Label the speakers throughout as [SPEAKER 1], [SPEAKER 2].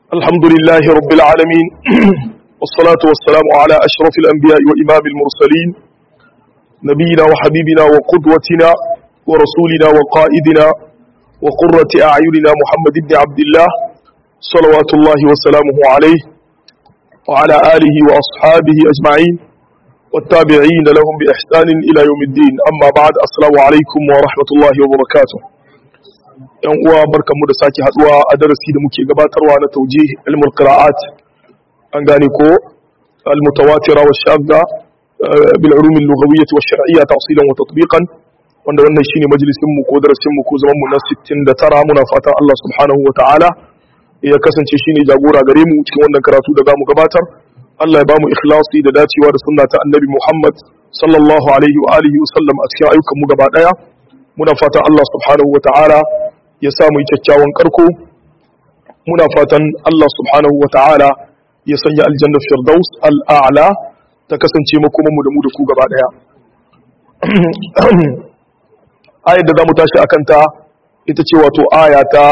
[SPEAKER 1] الحمد لله رب العالمين والصلاة والسلام على أشرف الأنبياء وإمام المرسلين نبينا وحبيبنا وقدوتنا ورسولنا وقائدنا وقرة أعيننا محمد بن عبد الله صلوات الله وسلامه عليه وعلى آله وأصحابه أجمعين والتابعين لهم بإحسان إلى يوم الدين أما بعد السلام عليكم ورحمة الله وبركاته yan uwa barkanmu da sake haduwa a darasi da muke gabatarwa na taujih ilmul qira'at an gane ko al mutawatira wa shadda bil ulum al lughawiyyah wa shar'iyyah tafsilan wa tatbiqan wanda wannan shine majalisin mu ko darasin mu ko zaman mu na 69 muna fatan Allah subhanahu wa ta'ala ya kasance shine jagora gare mu cikin wannan karatu da zamu gabatar Allah ya bamu ikhlasi da dacewa da sunna ta annabi Muhammad sallallahu alaihi wa alihi wa sallam a cikin ayyukan mu gaba daya muna fatan Allah subhanahu wa ta'ala ya samu kyakkyawan karko muna fatan Allah subhanahu wa ta'ala ya sanya aljanna firdaus al'a'la ta kasance makomanmu da mu da ku gaba daya ayar da za mu tashi a kanta ita ce wato aya ta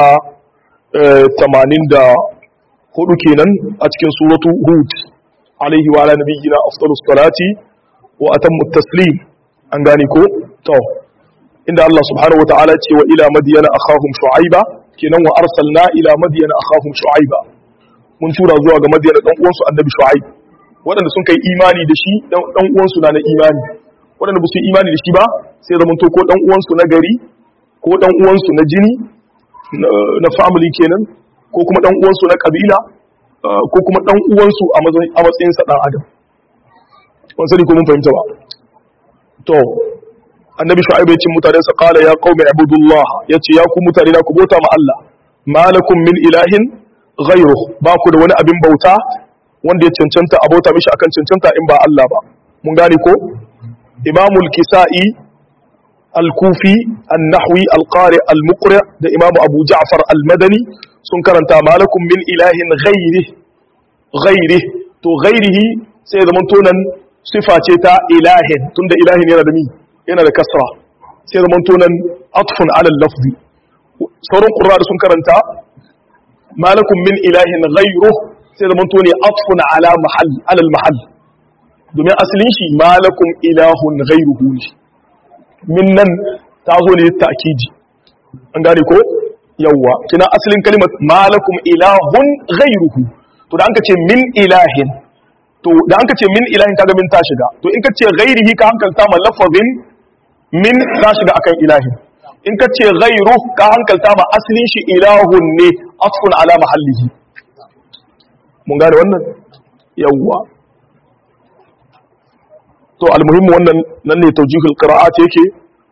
[SPEAKER 1] 84 kenan a cikin suratu hud alaihi wa ala nabiyyina afdalus salati wa atammu taslim an gane ko to inda Allah subhanahu wa ta'ala ce wa ila madiyana akhahum shu'aiba kenan wa arsalna ila madiyana akhahum shu'aiba mun tura zuwa ga madiyana dan uwansu annabi shu'aib waɗanda sun kai imani da shi dan uwansu na na imani waɗanda ba su imani da shi ba sai zaman to ko dan uwansu na gari ko dan uwansu na jini na family kenan ko kuma dan uwansu na kabila ko kuma dan uwansu a matsayin sa dan adam ban sani ko mun fahimta ba to annabi shu'aib ya ce mutane sa qala ya qaumi ibudullah yace ya ku mutane na ku bauta ma Allah malakum min ilahin ghayru ba ku da wani abin bauta wanda ya cancanta a bauta mishi akan cancanta in ba Allah ba mun gane ko imamul kisai al-kufi an-nahwi al-qari al-muqri da imamu abu ja'far al-madani sun karanta malakum min ilahin ghayri ghayri to ghayrihi sai zaman tonan sifa ce ta ilahin tunda ilahin yana da mi yana da kasra sai zaman tonan atfun alal lafzi sauran ƙura da sun karanta malakun min ilahin ghairu sai zaman tone atfun ala mahal alal mahal domin asalin shi malakun ilahun ghairuhu ne min nan ta zo ne ta'kidi an gane ko yawwa kina asalin kalimar malakun ilahun ghairuhu to da an ka ce min ilahin to da an ka ce min ilahin kaga min ta shiga to in ka ce ghairihi ka hankalta ma lafazin min ta shiga akan ilahin in ka ce ghairu ka hankalta ma asalin shi ilahun ne asfun ala mahallihi mun gane wannan yawwa to almuhimmu wannan nan ne tawjihul qira'at yake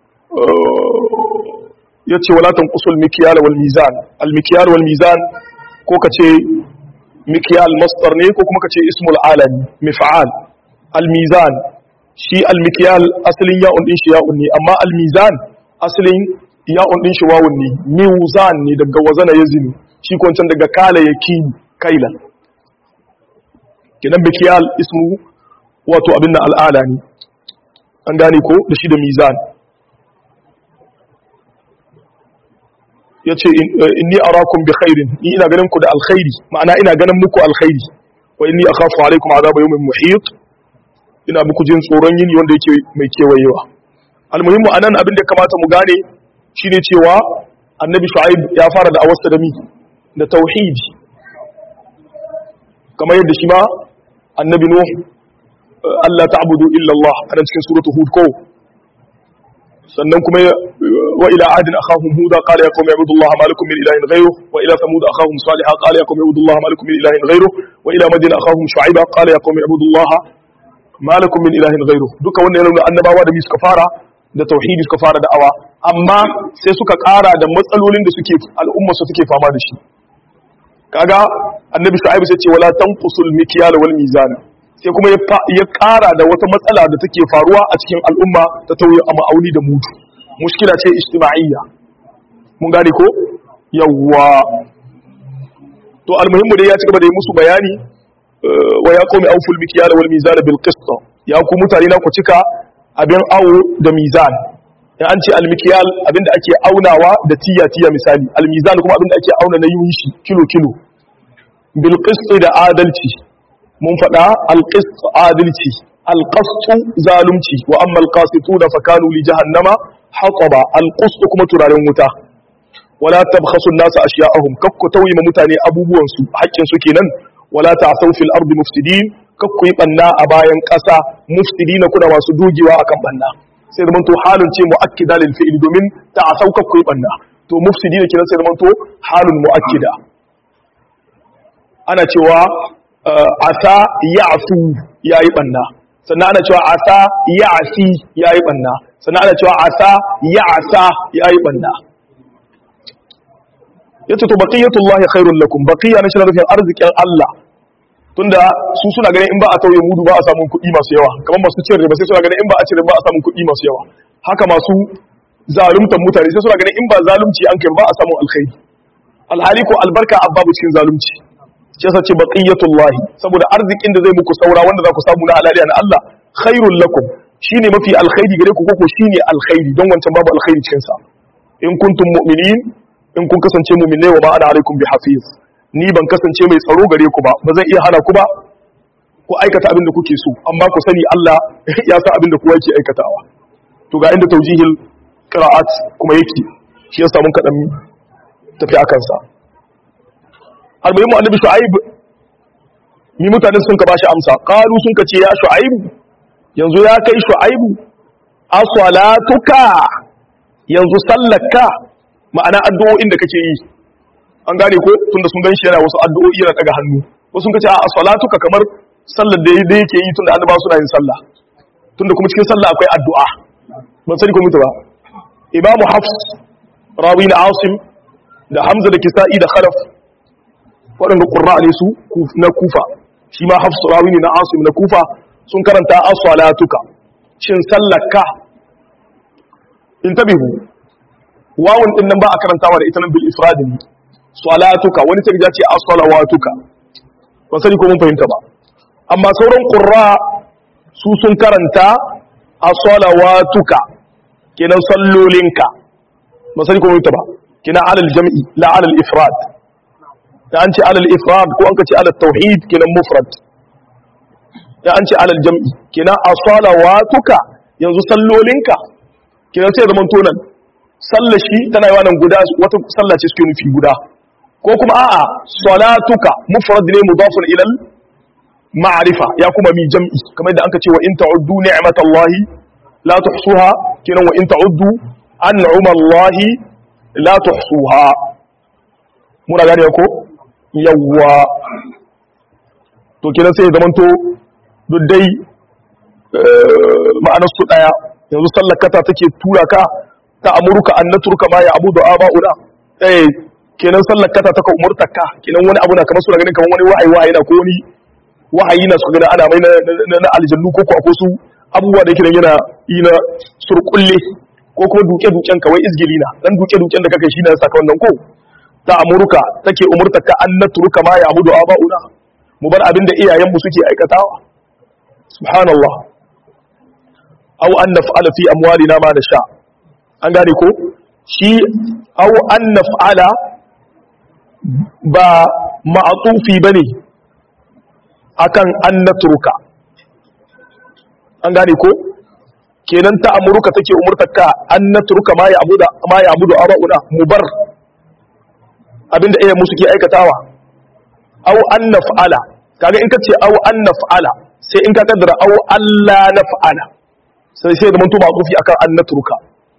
[SPEAKER 1] yace wala tanqusul mikyal wal mizan al mikyal wal mizan ko kace mikyal masdar ne ko kuma kace ismul alami mif'al al mizan shi almikiyal asalin ya'un din shi ya'un ne amma almizan asalin ya'un din shi wawun ne mizan ne daga wazana yazini shi ko wancan daga kala yakin kailan kidan bikiyal ismu wato abin al'ada ne an gane ko da shi da mizan yace inni arakum bi khairin ni ina ganin ku da alkhairi ma'ana ina ganin muku alkhairi wa inni akhafu alaikum azaba yawmin muhit ina muku jin tsoron yini wanda yake mai kewayewa almuhimmu anan abin da kamata mu gane shine cewa annabi shu'aib ya fara da awasta da mi da tauhidi kamar yadda shi ma annabi nuh Allah ta'budu illa Allah a cikin suratul hud ko sannan kuma wa ila adin akhahum huda qala ya qaumi ibudullaha ma lakum min ilahin ghayruh wa ila thamud akhahum salihah qala ya qaumi ibudullaha ma lakum min ilahin ghayruh wa ila madina akhahum shu'aiba qala ya qaumi ibudullaha malakum min ilahin ghairu duka wannan yana nuna annabawa da mi suka fara da tauhidi suka fara da'awa amma sai suka ƙara da matsalolin da suke al'umma su suke fama da shi kaga annabi shu'aib sai ce wala tanqusul mikyal wal mizan sai kuma ya ƙara da wata matsala da take faruwa a cikin al'umma ta tauye a ma'auni da mutu mushkila ce ijtima'iyya mun gane ko yawwa to almuhimmu dai ya ci gaba da yi musu bayani wa ya qaumi awful mikyala wal mizan bil qist ya ku mutane na ku cika abin awo da mizan in an ce al mikyal abinda ake aunawa da tiya tiya misali al mizan kuma abinda ake auna na yin shi kilo kilo bil da adalci mun faɗa al adalci al zalunci wa amma al qasituna fa kanu li jahannama hataba al kuma turaren wuta wala tabkhasu an-nasa ashya'ahum kakku tauyi ma mutane abubuwan su haƙƙin su kenan wala ta'thaw fil ardi mufsidin kakku yi banna a bayan ƙasa mufsidina kuna masu dogewa akan banna sai zaman to halin ce mu'akkida lil fi'li domin ta'thaw kakku yi banna to mufsidina kenan sai zaman to halun mu'akkida ana cewa asa ya'fu yayi banna sannan ana cewa asa ya'si yayi banna sannan ana cewa asa ya'sa yayi banna yace to baqiyatullahi khairul lakum baqiya na shirin rufin arzikin Allah tunda su suna ganin in ba a tauye mudu ba a samun kuɗi masu yawa kamar masu cin riba sai suna ganin in ba a cin riba a samun kuɗi masu yawa haka masu zaluntan mutane sai suna ganin in ba zalunci an kai ba a samun alkhairi alhali ko albarka babu cikin zalunci shi yasa ce baqiyatullahi saboda arzikin da zai muku saura wanda za ku samu na halaliya na Allah khairul lakum shine mafi alkhairi gare ku koko shine alkhairi don wancan babu alkhairi cikin sa in kuntum mu'minin in kun kasance mu'minai wa ma ana alaikum bi hafiz ni ban kasance mai tsaro gare ku ba ba zan iya hana ku ba ku aikata abin da kuke so amma ku sani Allah ya san abin da kowa yake aikatawa to ga inda taujihil qira'at kuma yake shi yasa mun kadan tafi akan sa almuhimu annabi shu'aib ni mutane sun ka bashi amsa qalu sun ka ce ya shu'aib yanzu ya kai shu'aibu as-salatuka yanzu sallaka ma'ana addu'o'in da kake yi an gane ko tunda sun gan shi yana wasu addu'o'i yana daga hannu wasu sun kace a salatuka kamar sallar da da yake yi tunda annabawa suna yin sallah tunda kuma cikin sallah akwai addu'a ban sani ko mutu ba imamu hafs rawi na asim da hamza da kisa'i da khalaf waɗanda qurra ne su na kufa shi ma hafs rawi ne na asim na kufa sun karanta as-salatuka shin sallaka intabihu wawun din nan ba a karantawa da ita nan bil ifradin salatuka wani sai ya ce as-salawatuka ban sani ko mun fahimta ba amma sauran qurra su sun karanta as-salawatuka kenan sallolinka ban sani ko mun fahimta ba kenan alal jam'i la alal ifrad da an ce alal ifrad ko an ka ce alal tauhid kenan mufrad da an ce alal jam'i kenan as-salawatuka yanzu sallolinka kenan sai zaman tonan sallashi tana yi wannan guda wata sallace suke nufi guda ko kuma a'a salatuka mufrad ne mudafun ila ma'rifa ya kuma mi jam'i kamar yadda anka ce wa in ta'uddu ni'matallahi la tuhsuha kenan wa in ta'uddu an'amallahi la tuhsuha muna gane ko yawwa to kenan sai zaman to duk dai ma'anar su daya yanzu sallakata take tura ka ta amurka an naturka ma ya abudu aba'una eh kenan sallar kata ta ka umurta ka kenan wani abu na kamar suna ganin kamar wani wahayi wahayi na ko wani wahayi na suka gani ana mai na aljannu ko ko akwai su abubuwa da yake yana yi na surkulle ko kuma duke duken kawai izgili na dan duke duken da kake shi na saka wannan ko ta amurka take umurta ka an naturka ma ya abudu aba'una mu bar abin da iyayen mu suke aikatawa subhanallah aw an naf'ala fi amwalina ma nasha an gane ko shi aw an naf'ala ba ma'atufi bane akan an natruka an gane ko kenan ta amuruka take umurtarka an natruka ma ya abuda ma ya abudu abauna mubar abinda iyayen mu suke aikatawa aw an naf'ala kaga in kace aw an naf'ala sai in ka kaddara aw alla naf'ala sai sai da manto ma'tufi akan an natruka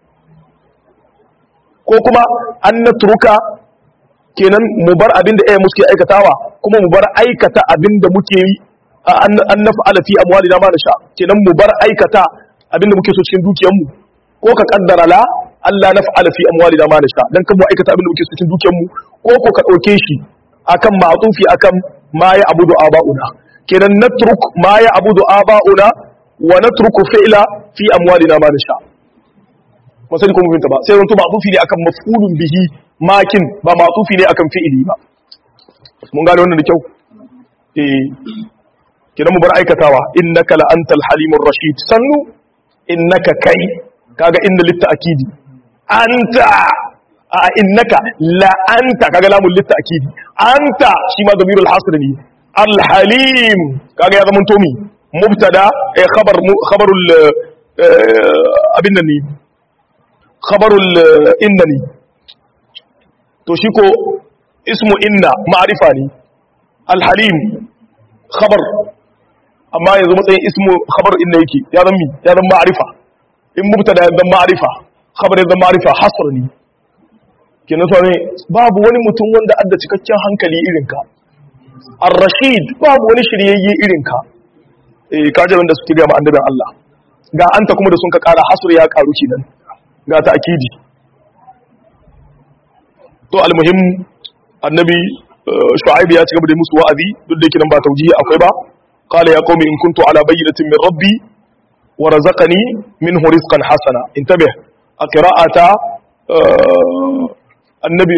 [SPEAKER 1] ko kuma an na turuka kenan mu bar abin da muke aikatawa kuma mu bar aikata abin da muke yi an na fa'ala fi amwali na ma da sha kenan mu bar aikata abin da muke so cikin dukiyarmu ko ka kaddara la Allah na fa'ala fi amwali na ma da sha dan kan mu aikata abin da muke so cikin dukiyarmu ko ko ka dauke shi akan ma'tufi akan ma ya abudu aba'una kenan natruk ma ya abudu aba'una wa natruku fi'la fi amwalina ma da sha ba sani kuma fahimta ba sai zanto ma'tufi ne akan maf'ulun bihi makin ba ma'tufi ne akan fi'ili ba mun gane wannan da kyau eh kidan mu bar aikatawa innaka la antal halimur rashid sannu innaka kai kaga inda litta akidi anta a innaka la anta kaga lamun litta akidi anta shi ma damirul hasr ne al halim kaga ya zama tomi mubtada eh khabar khabarul abin nan ne khabarul inna ne to shi ko ismu inna ma'rifa ne al halim khabar amma yanzu matsayin ismu khabar inna yake ya zama mi ya zama ma'rifa in mubtada ya zama ma'rifa khabar ya zama ma'rifa hasr ne kenan so ne babu wani mutum wanda adda cikakken hankali irin ka ar-rashid babu wani shiryayye irin ka eh kaje wanda suke ga annabin Allah ga anta kuma da sun ka kara hasr ya karu kenan ga ta akidi to almuhim annabi shu'aib ya ci gaba da musu wa'azi duk da yake nan ba taujihi akwai ba qala ya qaumi in kuntu ala bayyinatin min rabbi wa razaqani minhu rizqan hasana intabih a qira'ata annabi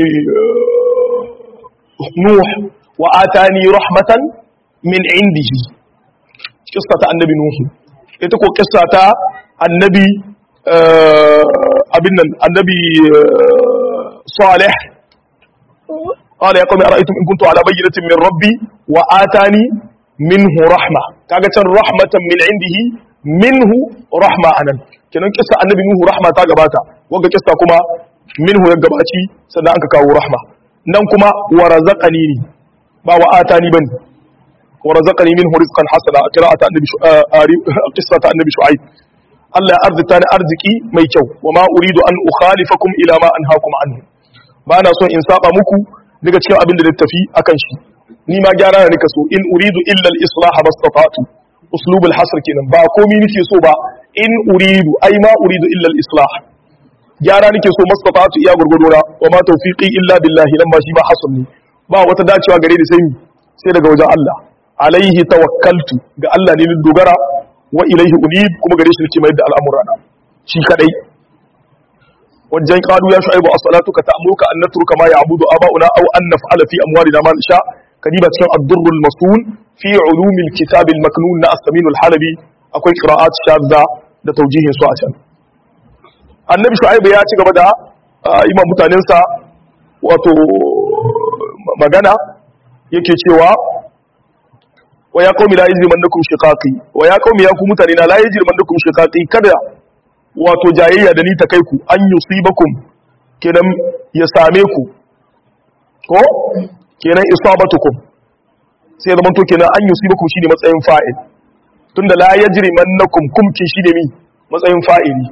[SPEAKER 1] nuh wa atani rahmatan min indihi kissa ta annabi nuh ita ko kissa ta annabi abin nan annabi salih قال يا قوم أرأيتم إن كنت على بينة من ربي وآتاني منه رحمة كاغا كان رحمة من عنده منه رحمة أنا kenan kissa annabi nuhu rahma ta gabata wanda kissa kuma minhu ya gabaci sannan an ka kawo rahma nan kuma wa razaqani ni ba wa atani bane wa razaqani minhu rizqan hasana qira'ata annabi qissa ta annabi shu'aib Allah ya arzita ni arziki mai kyau wa ma uridu an ukhalifakum ila ma anhaakum anhu ba na son in saba muku daga cikin abin da na tafi akan shi ni ma gyara na nika so in uridu illa al-islah bastata'tu uslub al-hasr kenan ba komai nake so ba in uridu ai ma uridu illa al-islah gyara nake so mastata'tu iya gurgurdona wa ma tawfiqi illa billahi lamma shi ba hasr ne ba wata dacewa gare ni sai ni sai daga wajen Allah alaihi tawakkaltu ga Allah ne ni dogara wa ilaihi unib kuma gare shi nake mai da al'amurana shi kadai wajen qalu ya shu'aibu as-salatuka ta'muruka an natruka ma ya'budu aba'una aw an naf'ala fi amwalina ma nasha kadiba cikin ad-durr al-mas'ul fi ulum al-kitab al-maknun na as-samin al-halabi akwai qira'at shadda da tawjihin su a can annabi shu'aibu ya ci gaba da imam mutanensa wato magana yake cewa wa ya qaumi la yajrimannakum shiqaqi wa ya qaumi ya ku mutane na la yajrimannakum shiqaqi kada wato jayayya da ni ta kai ku an yusibakum kenan ya same ku ko kenan isabatukum sai zaman to kenan an yusibakum shine matsayin fa'il tunda la yajrimannakum kum kin shine mi matsayin fa'ili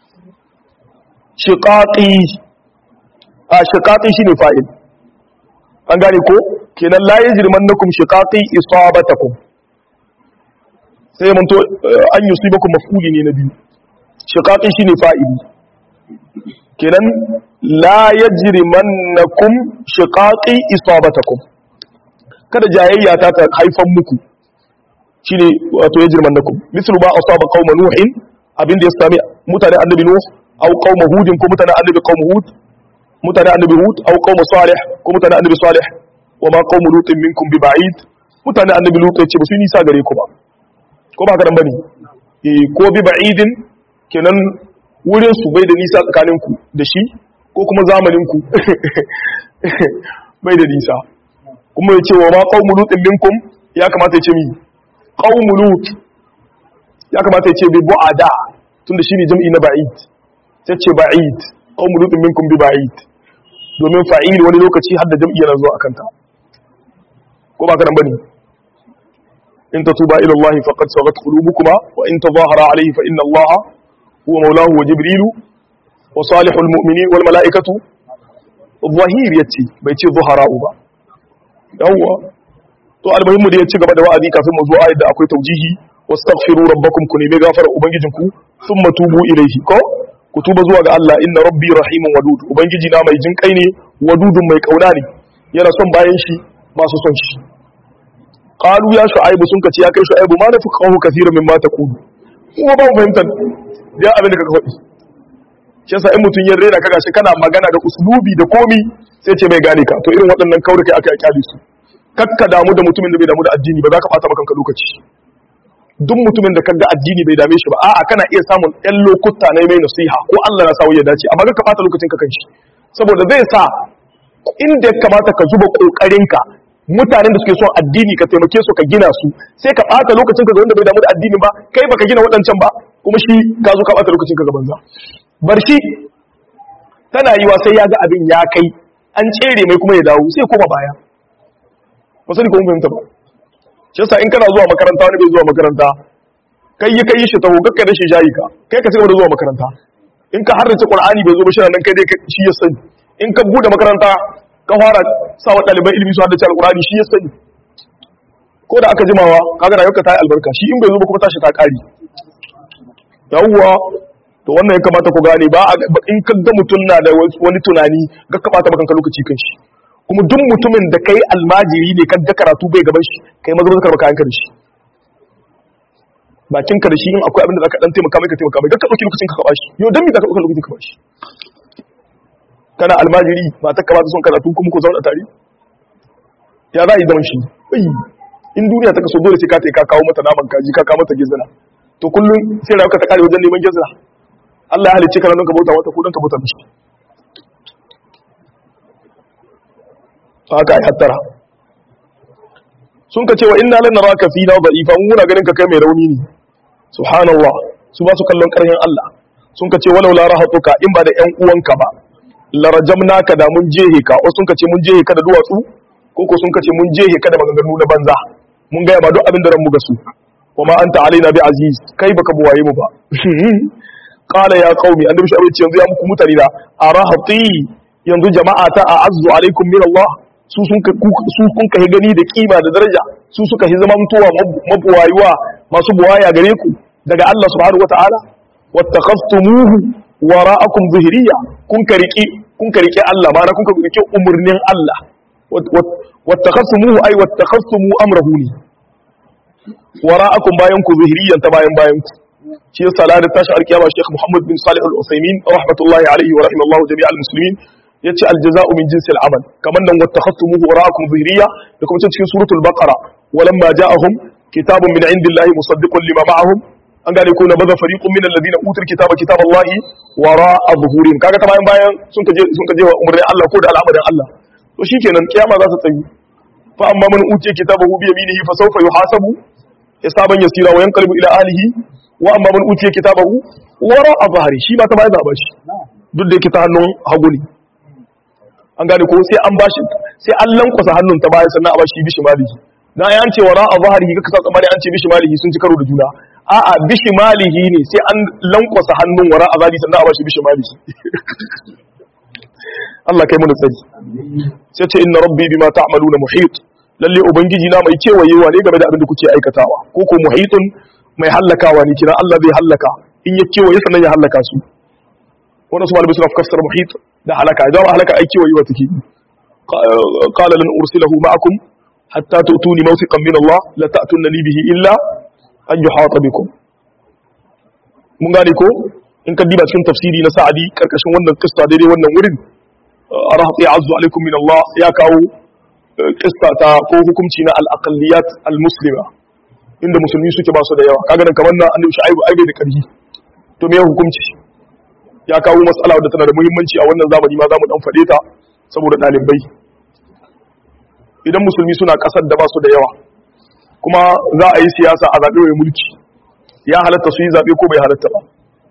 [SPEAKER 1] shiqaqi a shiqaqi shine fa'il an gane ko kenan la yajrimannakum shiqaqi isabatakum sai mun to an yusibakum maf'uli ne na biyu shiqaqi shine fa'ili kenan la yajrimannakum shiqaqi isabatakum kada jayayya ta ta haifan muku shine wato yajrimannakum mislu ma asaba qauma nuhin abinda ya sami mutane annabi nuh au qauma hudin ko mutane annabi qauma hud mutane annabi hud au qauma salih ko mutane annabi salih wa ma qaumu lutin minkum bi ba'id mutane annabi lut ya ce ba su nisa gare ku ba ko ba ka dan bane eh ko bi ba'idin kenan wurin su bai da nisa tsakanin ku da shi ko kuma zamanin ku bai da nisa kuma ya ce wa ma qaumu lutin minkum ya kamata ya ce mi qaumu lut ya kamata ya ce bi bu'ada tunda shine jam'i na ba'id sai ce ba'id qaumu lutin minkum bi ba'id domin fa'il wani lokaci har da jam'i yana zuwa akan ta ko ba ka nan bane in tatuba ila Allah faqad sagat qulubukuma wa in tadhahara alayhi fa inna Allah huwa mawlahu wa jibrilu wa salihul mu'minin wal mala'ikatu zahir yace bai ce zuhara'u ba yawwa to almuhimmu da ya ci gaba da wa'azi kafin mu zo ayat da akwai taujihi wastaghfiru rabbakum ku nemi gafara ubangijinku thumma tubu ilayhi ko ku tuba zuwa ga Allah inna rabbi rahimun wadud ubangiji na mai jin kai ne wadudun mai kauna ne yana son bayan shi ba su son shi qalu ya shu'aibu sun kace ya kai shu'aibu ma nafi qawu kaseeran mimma taqulu kuma ba mu fahimtar da abin da kaka faɗi shi yasa in mutun ya rera kaga shi kana magana da uslubi da komi sai ce mai gane ka to irin waɗannan kauri kai aka yi kyale su kakka damu da mutumin da bai damu da addini ba za ka fata maka lokaci duk mutumin da kaga addini bai dame shi ba a'a kana iya samun ɗan lokuta na mai nasiha ko Allah na sawo ya dace amma ka fata lokacin ka kanshi saboda zai sa inda ya kamata ka zuba kokarinka mutanen da suke son addini ka taimake su ka gina su sai ka bata lokacin ka ga wanda bai damu da addini ba kai baka gina waɗancan ba kuma shi ka zo ka bata lokacin ka ga banza bar shi tana yiwa sai ya ga abin ya kai an tsere mai kuma ya dawo sai koma baya ba sani ko mun fahimta ba shi yasa in kana zuwa makaranta wani bai zuwa makaranta kai yi kai shi taho kakka da shi jayi ka kai ka cigaba da zuwa makaranta in ka harrace qur'ani bai zo ba shi nan kai dai shi ya sani in ka bude makaranta ka fara sa wa ɗaliban ilimi su haddace alqur'ani shi ya sani ko da aka jimawa kaga rayuwarka ta yi albarka shi in bai zo ba kuma tashi ta ƙari yawwa to wannan ya kamata ku gane ba in ka ga mutum na da wani tunani ga ka bata bakanka lokaci kan shi kuma duk mutumin da kai almajiri ne kan da karatu bai gaban shi kai maza maza karba kayan ka da shi bakin ka da shi in akwai abin da zaka dan taimaka mai ka taimaka mai ka dauki lokacin ka ka shi yau dan me zaka dauka lokacin ka ba shi kana almajiri matar ka ba ta son karatu kuma ku zauna tare ya za a yi zaman shi in duniya ta kaso dole sai ka ka kawo mata naman kaji ka kawo mata gizina to kullum sai rayuwa ta kare wajen neman gizina Allah ya halicce ka nan ka bauta wata ko dan ka bauta mishi haka ai hattara sun ka ce wa inna lan naraka fina da'ifa mun muna ganin ka kai mai rauni ne subhanallah su ba su kallon karhin Allah sun ka ce walau la rahatuka in ba da ƴan uwanka ba la rajamnaka da mun jehe ka wasu sun ka ce mun jehe ka da duwatsu ko ko sun ka ce mun jehe ka da maganganu na banza mun ga ba duk abin da ran mu ga su wa ma anta alaina bi aziz kai baka buwaye mu ba qala ya qaumi annabi shi abin yanzu ya muku mutane da arahati yanzu jama'a ta a'azzu alaikum min Allah su sun su kun kai gani da kima da daraja su suka hi zaman tuwa mabuwayuwa masu buwaya gare ku daga Allah subhanahu wataala wattakhastumuhu wara'akum zuhriya kun kariki kun kariki Allah ma na kun kariki umurnin Allah wattakhastumuhu ay wattakhastumu amrahu ni wara'akum bayan ku zuhriyan ta bayan bayan ku shi yasa la da tashi alkiyama Sheikh Muhammad bin Salih Al-Utsaimin rahmatullahi alaihi wa rahimallahu jami'al muslimin yace aljaza'u min jinsil amal kaman nan wattakhastumuhu wara'akum zahiriya da kuma cikin suratul baqara walamma ja'ahum kitabun min indillahi musaddiqun lima ma'ahum an gane ko na baza fariqun min alladhina utul kitaba kitaballahi wara'a zuhurihim kaga ta bayan bayan sun kaje sun kaje wa umrin Allah ko da al'amarin Allah to shikenan kiyama za ta tsayi fa amma man utiya kitabahu bi yaminihi fa sawfa yuhasabu hisaban yasira wa yanqalibu ila ahlihi wa amma man utiya kitabahu wara'a zahri shi ma ta bayan za shi duk da yake ta hannun hagu ne an gane ko sai an bashi sai an lankwasa hannun ta baya sannan a bashi bishi malihi na ya ce wara a zahari ka kasa tsamani an ce bishi malihi sun ci karo da juna a'a bishi malihi ne sai an lankwasa hannun wara a zahari sannan a bashi bishi malihi Allah kai mana tsari sai ce inna rabbi bima ta'maluna muhit lalle ubangiji na mai kewayewa ne game da abin da kuke aikatawa ko ko muhitun mai hallakawa ne kina Allah zai hallaka in ya kewaye sannan ya hallaka su wannan su malamai suna fassar muhit da halaka idan halaka aiki wa yiwa take qala lan ursilahu ma'akum hatta tu'tuni mawthiqan min Allah la ta'tunni bihi illa an yuhata bikum mun gane ko in ka diba cikin tafsiri na Sa'adi karkashin wannan kissa daidai wannan wurin arahati azzu alaikum min Allah ya kawo kissa ta ko hukunci na al-aqalliyat al-muslima inda musulmi suke ba su da yawa kaga nan kamar na annabi Shu'aibu ai bai da karfi to me hukunci ya kawo matsala wadda tana da muhimmanci a wannan zamani ma za mu dan faɗe ta saboda ɗalibai idan musulmi suna ƙasar da ba su da yawa kuma za a yi siyasa a zaɓe mai mulki ya halatta su yi zaɓe ko bai halatta ba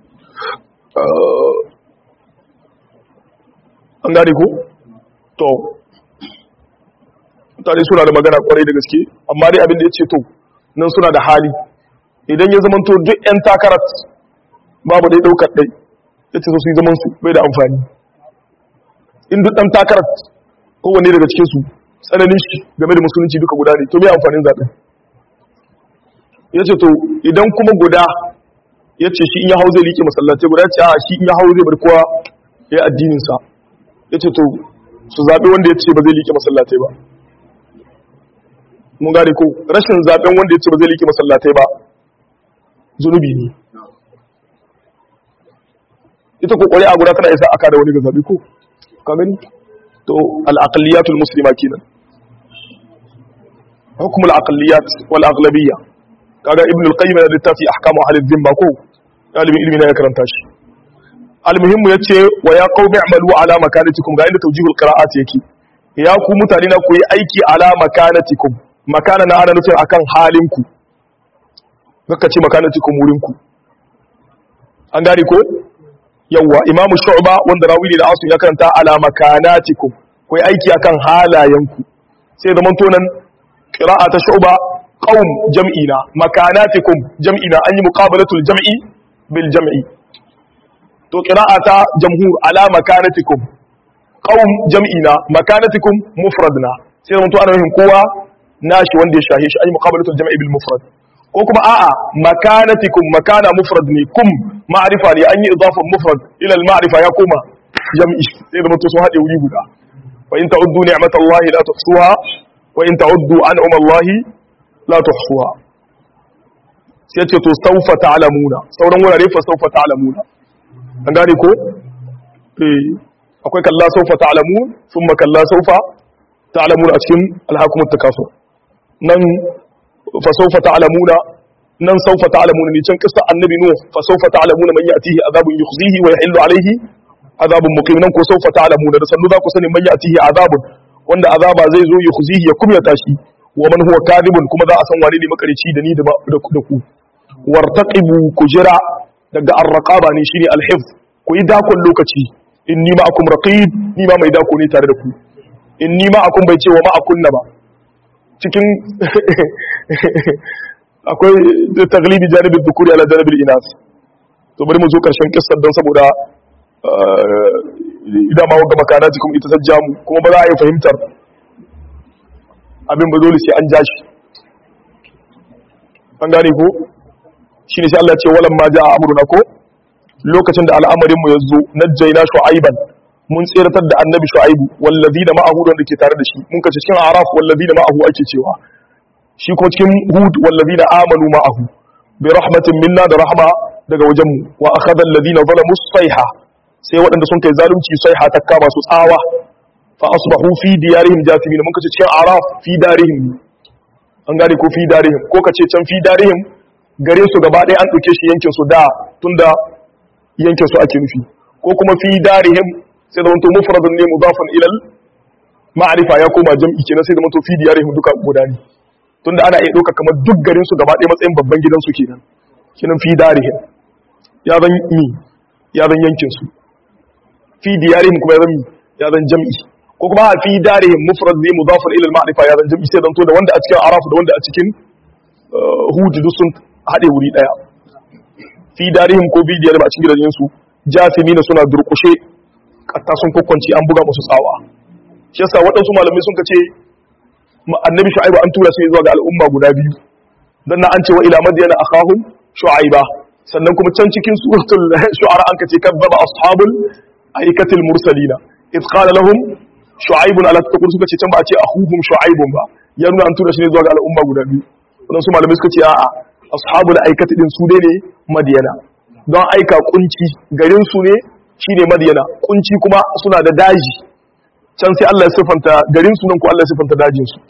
[SPEAKER 1] an gane ko? to mutane suna da magana kwarai da gaske amma dai abin da ya ce to nan suna da hali idan ya zamanto duk 'yan takarar babu dai ɗaukar ɗai ya ce su yi zaman su bai da amfani in duk ɗan takarar kowanne daga cikinsu tsananin shi game da musulunci duka guda ne to mai amfanin zaɓen ya ce to idan kuma guda ya ce shi in ya hau zai liƙe masallatai guda ce a shi in ya hau zai bar kowa ya yi addininsa ya ce to su zaɓe wanda ya ce ba zai liƙe masallatai ba mun gane ko rashin zaɓen wanda ya ce ba zai liƙe masallatai ba zunubi ne ita ko ƙwari'a guda tana isa aka da wani ga zaɓe ko ka gani to al'aqalliyatul muslima kenan hukum al'aqalliyat wal aghlabiyya kaga ibn al-qayyim da littafi ahkamu ahli dhimma ko dalibin ilmi na ya karanta shi almuhimmu yace wa ya qaumi a'malu ala makanatikum ga inda tawjihul qira'at yake ya ku mutane na ku yi aiki ala makanatikum makana na ana nufin akan halinku kaka ce makanatikum wurinku an gane ko yawwa imamu shu'ba wanda rawi ne da asu ya karanta ala makanatikum ku yi aiki akan halayenku sai zaman tonan qira'a ta shu'ba qaum jam'ina makanatikum jam'ina an yi muqabalatul jam'i bil jam'i to qira'a ta jamhur ala makanatikum qaum jam'ina makanatikum mufradna sai zaman to ana yin kowa nashi wanda ya shahe shi an yi muqabalatul jam'i bil mufrad ko kuma a'a makanatikum makana mufrad ne kum ma'rifa ne an yi idafan mufrad ila al ma'rifa ya koma jam'i sai zaman to sun hade wuri guda wa in ta'uddu ni'matallahi la tuhsuha wa in ta'uddu an'ama Allahi la tuhsuha sai ce to saufa ta'lamuna sauran wurare fa saufa ta'lamuna an gane ko eh akwai kalla saufa ta'lamun thumma kalla saufa ta'lamuna a cikin alhakumut takasur nan fa saufa ta'lamuna nan saufa ta'lamuna ne can kissa annabi nuh fa saufa ta'lamuna man ya'tihi adhabun yukhzihi wa yahillu alayhi adhabun muqim nan ko saufa ta'lamuna da sannu za ku sani man ya'tihi adhabun wanda azaba zai zo yukhzihi ya kumyata shi wa man huwa kadibun kuma za a san wane ne makarici da ni da ku wartaqibu kujira daga arraqaba ne shine alhifz ku yi dakon lokaci inni ma'akum raqib ni ma mai dako ne tare da ku inni ma'akum bai ce wa ma'akunna ba cikin akwai taglibi janibin dhukuri ala janibin inas to bari mu zo karshen kissar don saboda idan ma wagga makana cikin ita sajja mu kuma ba za a yi fahimtar abin ba dole sai an ja shi an gane ko shi ne sai Allah ce walan ma ja'a amruna ko lokacin da al'amarin mu yazo najjayna shu'aiban mun tsiratar da annabi shu'aibu wallazina ma'ahu da ke tare da shi mun kace cikin araf wallazina ma'ahu ake cewa shi kuma cikin hud wallazina amanu ma'ahu bi rahmatin minna da rahma daga wajen mu wa akhadha alladhina zalamu sayha sai waɗanda sun kai zalunci sayha ta kama su tsawa fa asbahu fi diyarihim jathimin mun kace cikin araf fi darihim an gane ko fi darihim ko kace can fi darihim gare su gaba ɗaya an ɗauke shi yankin su da tunda yankin su ake nufi ko kuma fi darihim sai zamanto mufradun ne mudafan ilal ma'rifa ya koma jam'i kenan sai zamanto fi diyarihim duka guda ne tunda ana iya ɗauka kamar duk garin su gaba ɗaya matsayin babban gidan su kenan kenan fi darihim ya zan mi ya zan yankin su fi diyarihim kuma ya zan mi ya zan jam'i ko kuma a fi darihim mufrad ne mudafan ilal ma'rifa ya zan jam'i sai zanto da wanda a cikin araf da wanda a cikin hud duk sun haɗe wuri ɗaya fi darihim ko fi diyarihim a cikin gidajen su jasimina suna durƙushe katta sun kwakwanci an buga musu tsawa shi yasa waɗansu malamai sun ce annabi shu'aiba an tura sai zuwa ga al'umma guda biyu dan na an ce wa ila madyana akhahum shu'aiba sannan kuma can cikin suratul shu'ara an kace kazzaba ashabul aikatil mursalina id qala lahum shu'aibun ala taqul suka ce can ba a ce akhuhum shu'aibun ba ya nuna an tura shi ne zuwa ga al'umma guda biyu waɗansu malamai suka ce a'a ashabul aikati din su ne madyana don aika kunci garin su ne shine madiyana kunci kuma suna da daji can sai Allah ya siffanta garin su nan ko Allah ya siffanta dajin su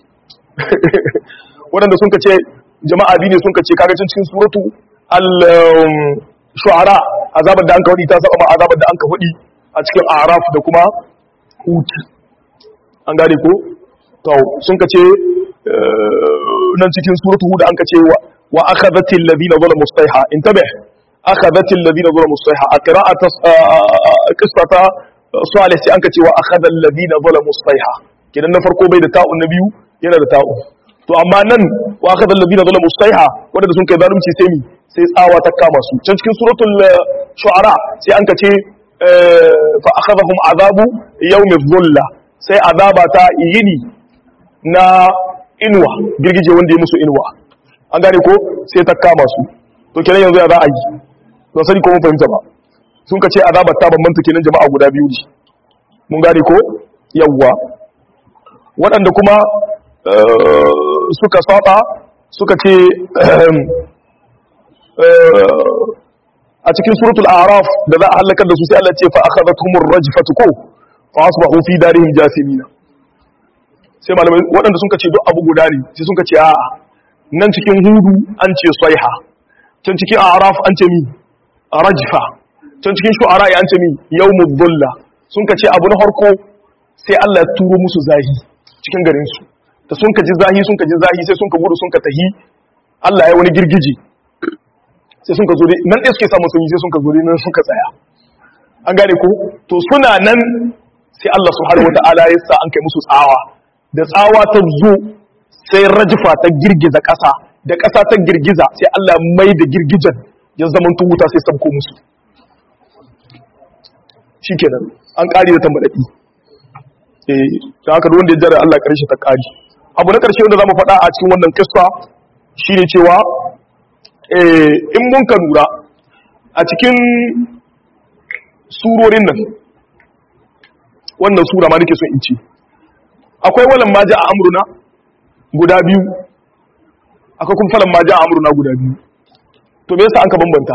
[SPEAKER 1] waɗanda sun kace jama'a biyu ne sun kace kaga can cikin suratu al shu'ara azabar da an ka hudi ta saba ma azabar da an ka hudi a cikin araf da kuma hud an gane ko to sun kace nan cikin suratu hud an kace wa akhadhatil ladina zalamu sayha intabih أخذت الذين ظلموا الصيحة قراءة قصة صالح سي أنك وأخذ الذين ظلموا الصيحة كده نفرقوا بين تاء النبي ينا تاء to amma nan wa akhadha alladhina zalamu sayha wanda sun kai zalunci sai mi sai tsawa ta kama su can cikin suratul shu'ara sai an kace fa akhadhahum azabu yawmi dhulla sai azaba ta yini na inuwa girgije wanda ya musu inuwa an gane ko sai ta kama su to kenan yanzu ya za a yi don sani ko mun fahimta ba sun ka ce azabar ta bambanta kenan jama'a guda biyu ne mun gane ko yawwa waɗanda kuma suka saba suka ce a cikin suratul araf da za a halakar da su sai Allah ce fa akhadathumur rajfatu ko fa asbahu fi darihim jasimina sai malamai waɗanda sun ka ce duk abu guda ne sai sun ka ce a'a nan cikin hudu an ce saiha can cikin araf an ce mi rajfa can cikin shu'ara ya ce min yawmud dhulla sun ka ce abu na farko sai Allah ya turo musu zahi cikin garin su da sun ka ji zahi sun ka ji zahi sai sun ka gudu sun ka tahi Allah ya wani girgije sai sun ka zo nan ɗaya suke samun sanyi sai sun ka zo nan sun ka tsaya an gane ko to suna nan sai Allah subhanahu wata'ala ya sa an kai musu tsawa da tsawa ta zo sai rajifa ta girgiza ƙasa da ƙasa ta girgiza sai Allah mai da girgijen ya zama wuta sai sabko musu shikenan an ƙari da tambadadi eh da haka wanda ya jira Allah ƙarshe ta ƙari abu na ƙarshe wanda zamu faɗa a cikin wannan kissa shine cewa eh in mun ka lura a cikin surorin nan wannan sura ma nake so in ce akwai walan ma ja a amruna guda biyu akwai kuma falan ma ja a amruna guda biyu to me yasa an ka bambanta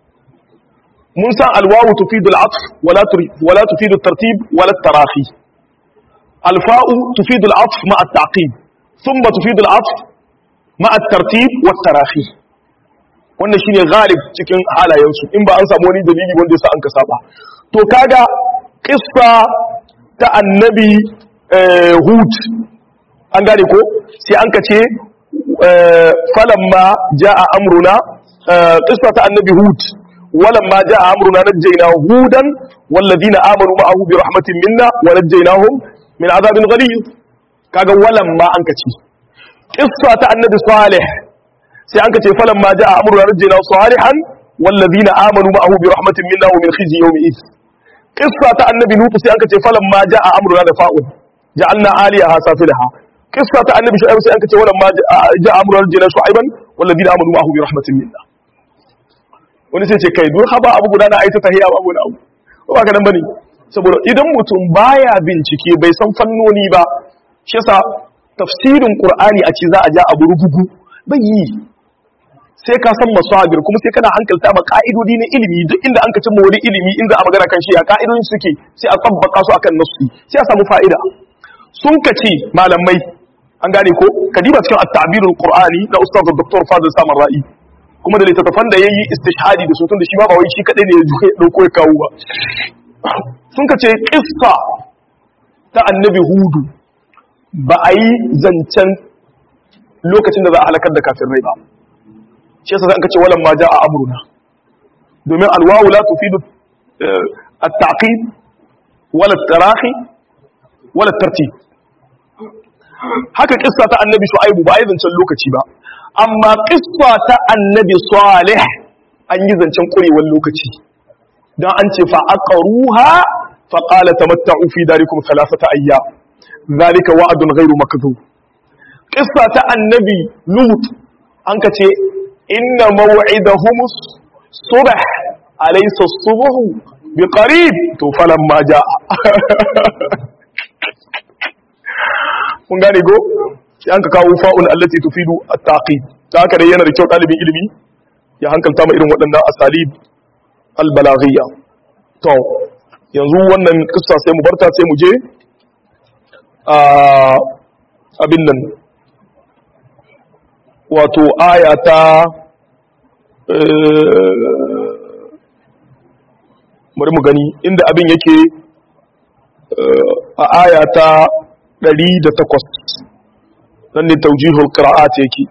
[SPEAKER 1] mun san alwawu tufidu al'atf wala wala tufidu tartib wala tarafi alfa'u tufidu al'atf ma at-taqib thumma tufidu al'atf ma at-tartib wa tarafi wannan shine ghalib cikin halayensu in ba an samu wani dalili wanda yasa an ka saba to kaga kissa ta annabi hud an gane ko sai an ka ce falamma ja'a amruna kissa ta annabi hud walamma ja'a amruna najjayna hudan walladhina amanu ma'ahu bi rahmatin minna wa najjaynahum min azabin ghalid kaga walamma an ka ce kissa ta annabi salih sai an ka ce falamma ja'a amruna najjayna salihan walladhina amanu ma'ahu bi rahmatin minna wa min khizyi yawmi idh qissa ta annabi nuhu sai aka ce falan ma jaa amruna da fa'ul ja'alna aliyaha safilaha qissa ta annabi shu'aib sai aka ce walan ma jaa amruna jina shu'aiban walladina amanu ma'ahu bi rahmatin minna wani sai ce kai duk haba abu guda na aita tahiya ba abu na abu ko ba ka dan bane saboda idan mutum baya bincike bai san fannoni ba shi yasa tafsirin qur'ani a ce za a ja abu rugugu bai yi sai ka san masabir kuma sai kana hankalta ma ka'idodi na ilimi duk inda an ka cimma wani ilimi inda a magana kan shi a ka'idodin suke sai a tabbaka su akan nasu sai a samu fa'ida sun ka ce malamai an gane ko kadiba cikin at-ta'birul qur'ani na ustaz dr fadil samar ra'i kuma da littattafan da yayi istishhadi da su tun da shi ba ba wai shi kadai ne ya dauko ya kawo ba sun ka ce qissa ta annabi hudu ba a yi zancen lokacin da za a halakar da kafirai ba shi yasa zan kace walan ma jaa amruna domin alwawu la tufidu at-taqib wala at-tarahi wala at-tartib haka kissa ta annabi shu'aibu ba yi zancen lokaci ba amma kissa ta annabi salih an yi zancen kurewar lokaci dan an ce fa aqruha fa qala tamatta'u fi darikum thalathata ayyam zalika wa'dun ghairu makdhub kissa ta annabi lut an ka ce inna maw'idahumus subh alaysa as-subh biqarib to falamma jaa kun gane go sai an ka kawo fa'ul allati tufidu at-taqib ta haka dai yana da kyau dalibin ilimi ya hankalta ma irin waɗannan asalib al-balaghiyya to yanzu wannan kissa sai mu barta sai mu je a abin nan wato aya ta bari mu gani inda abin yake a aya ta 108 nan ne taujihul qira'at yake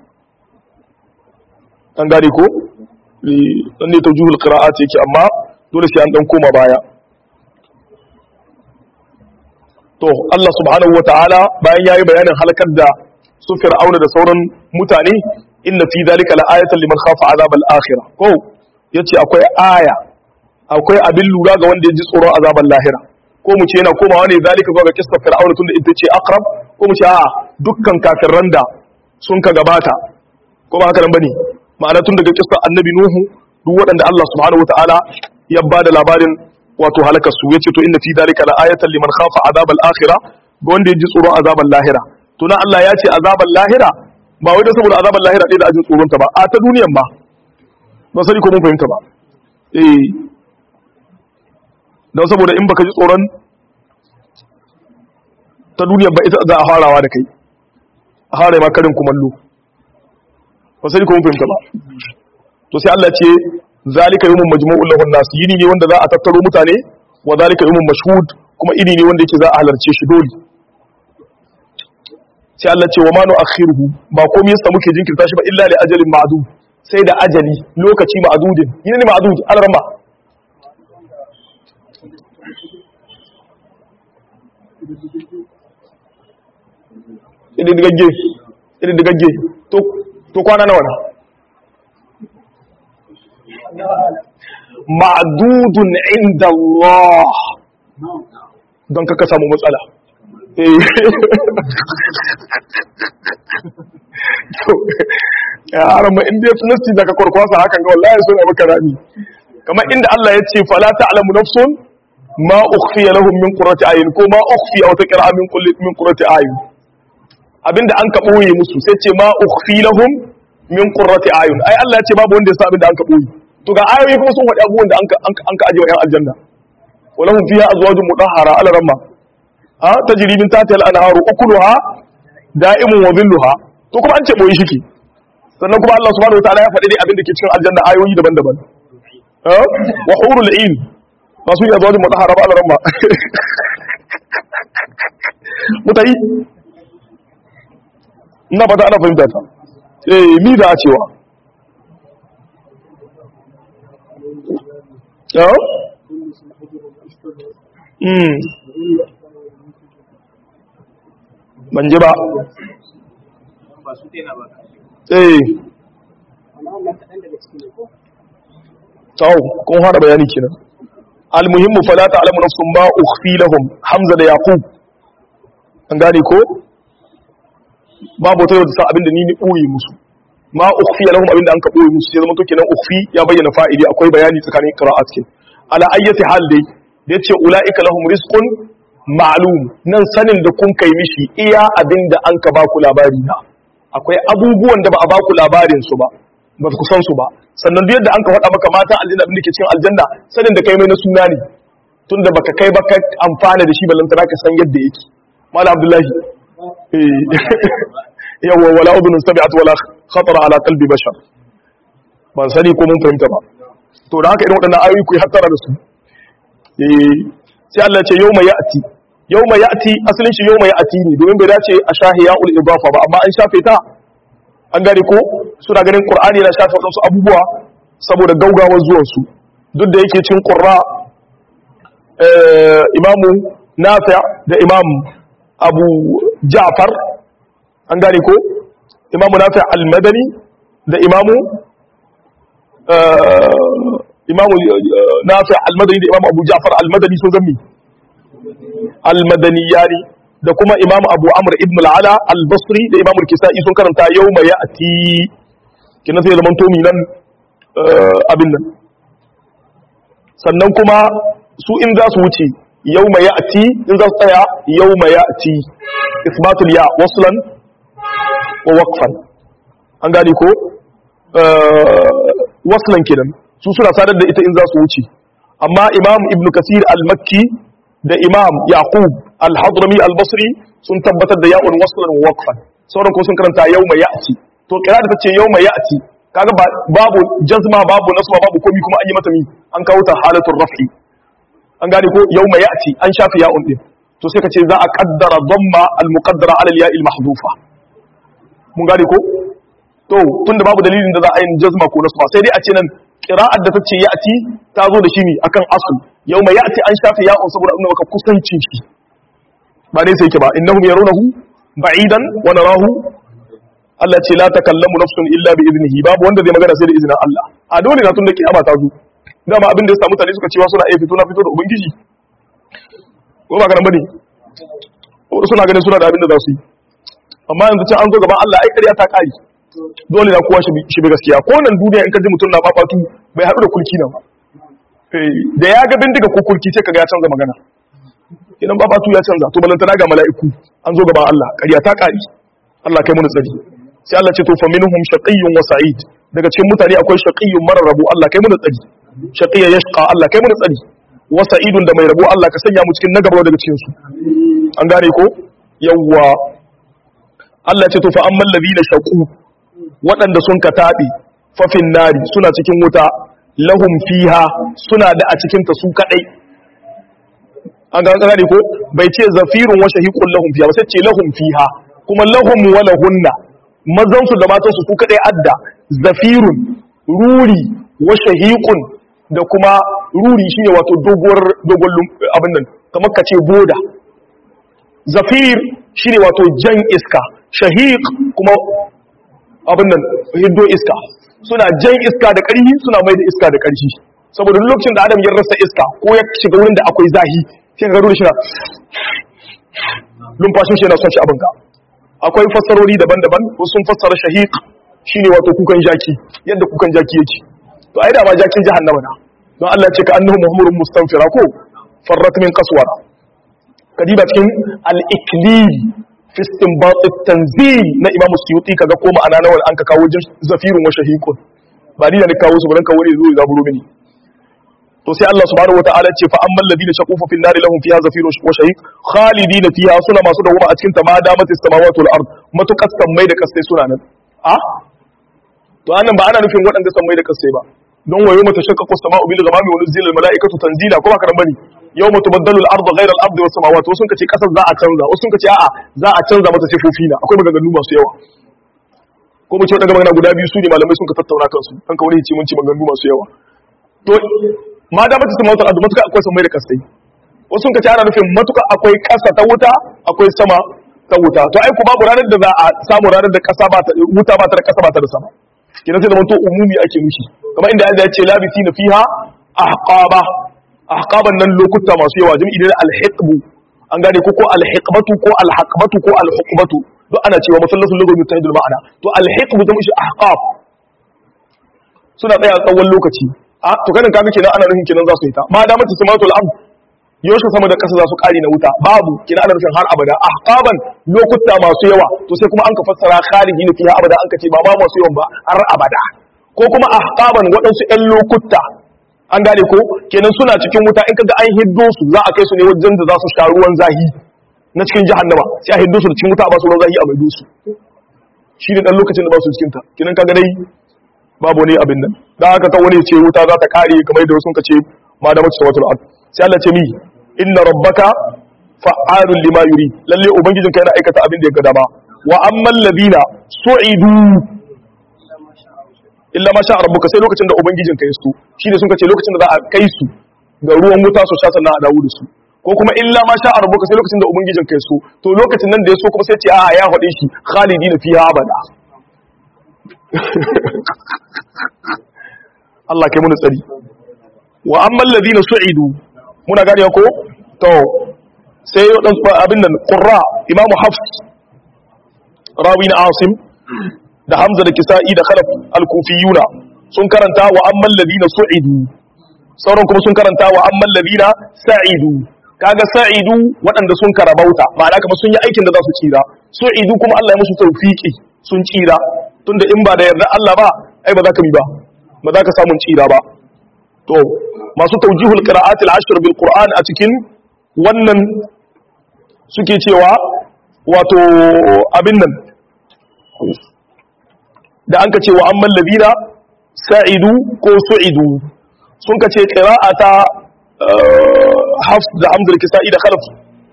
[SPEAKER 1] an gane ko nan ne taujihul qira'at yake amma dole sai an dan koma baya to Allah subhanahu wataala bayan yayi bayanin halakar da su fir'auna da sauran mutane inna fi zalika la'ayatan liman khafa azab al-akhirah ko yace akwai aya akwai abin lura ga wanda ya ji tsoron azaban lahira ko mu ce yana komawa ne zalika zuwa ga kissar fir'auna tunda ita ce aqrab ko mu ce a'a dukkan kafirran da sun ka gabata ko ba haka nan bane ma'ana tun daga kissar annabi nuhu duk waɗanda Allah subhanahu wataala ya bada labarin wato halakar su yace to inna fi zalika la'ayatan liman khafa azab al-akhirah ga wanda ya ji tsoron azaban lahira to na Allah ya ce azaban lahira ba wai da saboda azaban lahira ɗaya da ajin tsoronta ba a ta duniyan ba ba sani ko mun fahimta ba eh don saboda in baka ji tsoron ta duniyan ba ita za a farawa da kai a fara ma karin kumallo ba sani ko mun fahimta ba to sai Allah ce zalika yawmun majmu'un lahun nas yini ne wanda za a tattaro mutane wa zalika yawmun mashhud kuma ini ne wanda yake za a halarce shi dole sai Allah ce wa ma nu'akhiruhu ba komai yasa muke jinkirta shi ba illa li ajalin ma'dud sai da ajali lokaci ma'dudin yini ne ma'dud alarma idin digagge idin digagge to to kwana nawa na ma'dudun inda Allah don kaka samu matsala ya harama inda ya sunasti daga kwarkwasa hakan ga wallahi suna maka rami kamar inda Allah ya ce fala ta'lamu nafsun ma ukhfiya lahum min qurrati ayun ko ma ukhfiya wata qira'a min kulli min qurrati ayun abinda an ka boye musu sai ce ma ukhfi lahum min qurrati ayun ai Allah ya ce babu wanda ya san abinda an ka boye to ga ayoyi kuma sun faɗi abubuwan da an ka an ka aje wa yan aljanna walahum fiha azwajun mudahhara ala ramma ha tajri min tahtiha al-anharu ukuluha da'imun wa dhilluha to kuma an ce boye shike sannan kuma Allah subhanahu wataala ya faɗi dai abin da ke cikin aljanna ayoyi daban-daban wa hurul ain ba su yi azwajun mudahhara ba ala ramma mutai ina ba ta ana fahimta ta eh mi da cewa ya mm ban ji ba eh tau kun fara bayani kenan almuhimmu fala ta'lamu nafsun ma ukhfi lahum hamza da yaqub an gane ko babu wata yadda sa abin da ni ni ɓoye musu ma ukhfi lahum abin da an ka ɓoye musu sai zama to kenan ukhfi ya bayyana fa'ili akwai bayani tsakanin qira'at cikin ala ayyati hal dai da yace ulaika lahum rizqun ma'lum nan sanin da kun kai mishi iya abin da an ka baku labari na akwai abubuwan da ba a baku labarin su ba ba ku san su ba sannan duk yadda an ka faɗa maka mata aljanna abin da ke cikin aljanna sanin da kai mai na suna ne tunda baka kai ba ka amfana da shi ballantana ka san yadda yake malam abdullahi yawa wala udhun sabi'at wala khatara ala qalbi bashar ban sani ko mun fahimta ba to da haka irin waɗannan ayoyi ku hattara da su eh sai Allah ya ce yawma ya'ti yawma ya'ti asalin shi yawma ya'ti ne domin bai dace a shahiya ul idafa ba amma an shafe ta an gane ko suna ganin qur'ani yana shafe wadansu abubuwa saboda gaugawar zuwan su duk da yake cin qurra imamu nafi' da imam abu ja'far an gane ko imamu nafi al-madani da imamu imamu nafi al-madani da imamu abu ja'far al-madani sun zammi al-madani yari da kuma imamu abu amr ibn al-ala al-basri da imamu kisa'i sun karanta yawma ya'ti kina sai zaman tomi nan abin nan sannan kuma su in za su wuce yawma ya'ti in za su tsaya yawma ya'ti isbatul ya waslan wa waqfan an gane ko waslan kenan su suna sadar da ita in za su wuce amma imam ibn kasir al-makki da imam yaqub al-hadrami al-basri sun tabbatar da ya'un waslan wa waqfan sauran ko sun karanta yawma ya'ti to kira da tace yawma ya'ti kaga babu jazma babu nasba babu komi kuma an yi mata mi an kawo ta halatul raf'i an gane ko yawma ya'ti an shafi ya'un din to sai ka ce za a kaddara dhamma al-muqaddara ala al-ya'i al-mahdhufa mun gane ko to tunda babu dalilin da za a yi jazma ko nasba sai dai a ce nan qira'ar da tace ya'ti ta zo da shi ne akan asl yawma ya'ti an shafi ya'un saboda annabi maka kusancin shi ba ne sai yake ba innahum yarunahu ba'idan wa narahu Allah ce la takallamu nafsun illa bi idnihi babu wanda zai magana sai da izinin Allah a dole na tun da kiyama ta zo dama abin da ya samu mutane suka cewa suna iya fito na fito da ubangiji ko ba garan bane ko suna ganin suna da abin da za su yi amma yanzu can an zo gaban Allah ai ƙarya ta kare dole na kowa shi bi gaskiya ko nan duniya in ka ji mutum na fafatu bai haɗu da kulki nan ba da ya ga bindiga ko kulki sai kaga ya canza magana idan fafatu ya canza to balantana ga mala'iku an zo gaban Allah ƙarya ta kare Allah kai mu tsari sai Allah ce to fa minhum shaqiyyun wa sa'id daga cikin mutane akwai shaqiyyun marar rabu Allah kai mu tsari shaqiyya yashqa Allah kai mu tsari wa sa'idun da mai rabo Allah ka sanya mu cikin nagaba daga cikin su an gane ko yawwa Allah ce to fa ammal ladina shaqu waɗanda sun ka tabi fa fin nari suna cikin wuta lahum fiha suna da a cikin ta su kadai an ga gane ko bai ce zafirun wa shahiqun lahum fiha ba sai ce lahum fiha kuma lahum wa lahunna mazan su da matan su su kadai adda zafirun ruri wa shahiqun da kuma ruri shine wato doguwar dogon abin nan kamar ka ce boda zafir shine wato jan iska shahiq kuma abin nan hiddo iska suna jan iska da ƙarfi suna mai da iska da ƙarfi saboda lokacin da adam ya rasa iska ko ya shiga wurin da akwai zahi sai ka gado shi na lumfashin shi yana son shi abinka akwai fassarori daban-daban wasu sun fassara shahiq shine wato kukan jaki yadda kukan jaki yake to ai da ma jakin jahannama na don Allah ya ce ka annahu muhammurun mustanfira ko farrat min qaswara kadiba cikin al-iklil fi istinbat at-tanzil na Imam Suyuti kaga ko ma'ana na wal an ka kawo zafirun wa shahiqun ba ni da ni kawo su ba dan kawo ne zo ya zaburo mini to sai Allah subhanahu wataala ce fa ammal ladina shaqu fa fil nari lahum fiha zafirun wa shahiq khalidina fiha suna masu dawoma a cikin ta ma damat as-samawati wal ard matukas sammai da kasai suna nan a to annan ba ana nufin waɗanda sammai da kasai ba don wayo mata shaqqaqu as-sama'u bil ghamami wa nuzila al-mala'ikatu tanzila ko ba karan bane yau mutu baddalul ardu ghayra al ardi was samawati wasu kace kasar za a canza wasu kace a'a za a canza mata sifofi na akwai maganganu masu yawa ko mu ce daga magana guda biyu su ne malamai sun ka tattauna kansu kan ka wani ce mun ci maganganu masu yawa to ma da mata samawati ardu matuka akwai samai da kasai wasu kace ana nufin matuka akwai kasa ta wuta akwai sama ta wuta to ai ku babu ranar da za a samu ranar da kasa ba ta wuta ba ta da kasa ba ta da sama kina sai da manto umumi ake nushi kamar inda Allah ya ce labisina fiha ahqaba ahqaban nan lokuta masu yawa jami'i da alhiqbu an gane ko ko alhiqbatu ko alhaqbatu ko alhuqbatu duk ana cewa masallatul lugul mutahidul ma'ana to alhiqbu jami'i shi ahqab suna tsaya tsawon lokaci a to kanin kaga kenan ana nufin kenan za su yi ta ma da mace samatul ard yaushe sama da kasa za su kare na wuta babu kenan ana nufin har abada ahqaban lokuta masu yawa to sai kuma an ka fassara khalidina fiha abada an ka ce ba ba masu yawan ba har abada ko kuma ahqaban waɗansu ƴan lokuta an gane ko kenan suna cikin wuta in kaga an hiddo su za a kai su ne wajen da za su sha ruwan zahi na cikin jahannama sai a hiddo su da cikin wuta a ba su ruwan zahi a maido su shi ne dan lokacin da ba su cikin ta kenan kaga dai babu ne abin nan dan haka ta wani ce wuta za ta kare kamar da wasu kace ma da mace watul ard sai Allah ce mi inna rabbaka fa'alun lima yuri lalle ubangijinka yana aikata abin da ya ga dama wa ammal ladina su'idu illa ma sha rabbuka sai lokacin da ubangijin ka yaso shine sun kace lokacin da za a kai su ga ruwan wuta su sha sannan a dawo da su ko kuma illa ma sha rabbuka sai lokacin da ubangijin ka yaso to lokacin nan da yaso kuma sai ce a ya faɗe shi khalidina fiha abada Allah kai mun tsari wa amma alladhina su'idu muna gane ko to sai abin nan qurra imamu hafs rawi na asim da Hamza da Kisa'i da Khalaf al-Kufiyuna sun karanta wa amman ladina su'idu sauran kuma sun karanta wa amman ladina sa'idu kaga sa'idu waɗanda sun karabauta ma'ana kamar sun yi aikin da za su tsira su'idu kuma Allah ya musu tawfiki sun tsira tunda in ba da yarda Allah ba ai ba za ka bi ba ba za ka samu tsira ba to masu tawjihul qira'at al-ashr bil Qur'an a cikin wannan suke cewa wato abin nan da an ka ce wa amman labina sa'idu ko su'idu sun ka ce ƙira'a ta hafs da hamzar kisa'i da khalaf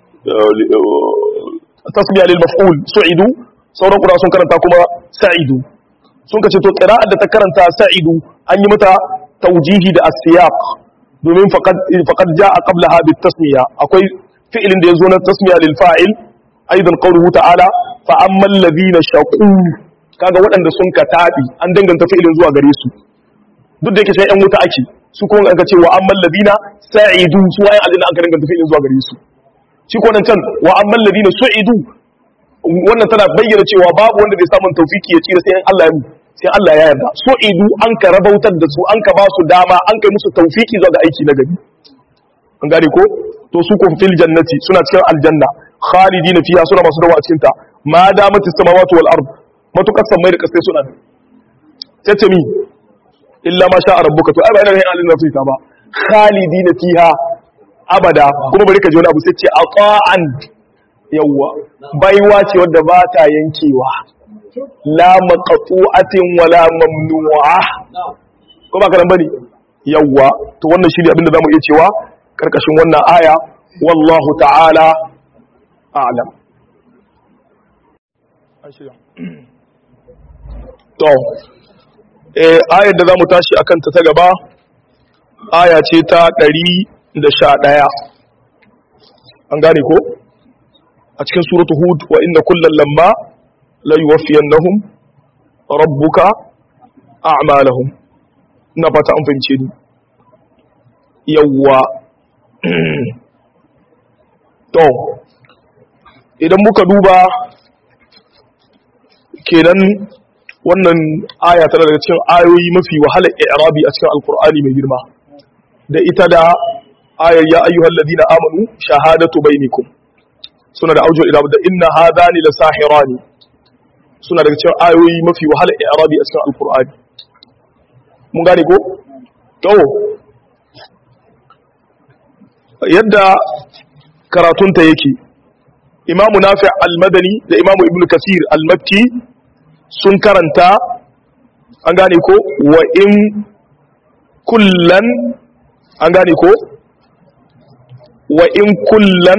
[SPEAKER 1] tasmiya lil maf'ul su'idu sauran ƙura sun karanta kuma sa'idu sun ka ce to ƙira'a da ta karanta sa'idu an yi mata taujihi da asiyaq domin faqad ja'a qablaha bit tasmiya akwai fi'ilin da ya zo na tasmiya lil fa'il aidan qawluhu ta'ala fa amman ladina shaqu kaga waɗanda sun ka taɓi an danganta fi'ilin zuwa gare su duk da yake sai ƴan wuta ake su kuma aka ce wa amman ladina sa'idu su wayan aljanna aka danganta fi'ilin zuwa gare su shi ko nan can wa amman ladina su'idu wannan tana bayyana cewa babu wanda zai samu tawfiki ya tsira sai in Allah ya mu sai Allah ya yarda su'idu an ka rabautar da su an ka ba su dama an kai musu tawfiki zuwa ga aiki na gari an gane ko to su ko fil jannati suna cikin aljanna khalidina fiha suna masu dawa a cikin ta ma damatis samawati wal ard matukar sammai da kasai suna sai ce mi illa ma sha rabbuka to ai ba ina yin alin nasu ta ba khalidina fiha abada kuma bari ka ji wani abu sai ce aqa'an yawwa baiwa ce wadda ba ta yankewa la maqtu'atin wala mamnu'a ko ba karan bane yawwa to wannan shi ne abinda zamu iya cewa karkashin wannan aya wallahu ta'ala a'lam to eh ayar da zamu tashi akan ta ta gaba aya ce ta 111 an gane ko a cikin suratu hud wa inna kullal lamma la yuwaffiyannahum rabbuka a'malahum ina fata an fahimce ni yawwa to idan muka duba kenan wannan aya tana daga cikin ayoyi mafi wahalar i'rabi a cikin alkur'ani mai girma da ita da ayar ya ayyuhal ladina amanu shahadatu bainakum suna da aujo ila da inna hadani la sahirani suna daga cikin ayoyi mafi wahalar i'rabi a cikin alkur'ani mun gane ko to yadda karatunta yake imamu nafi al-madani da imamu ibn kasir al-makki sun karanta an gane ko wa in kullan an gane ko wa in kullan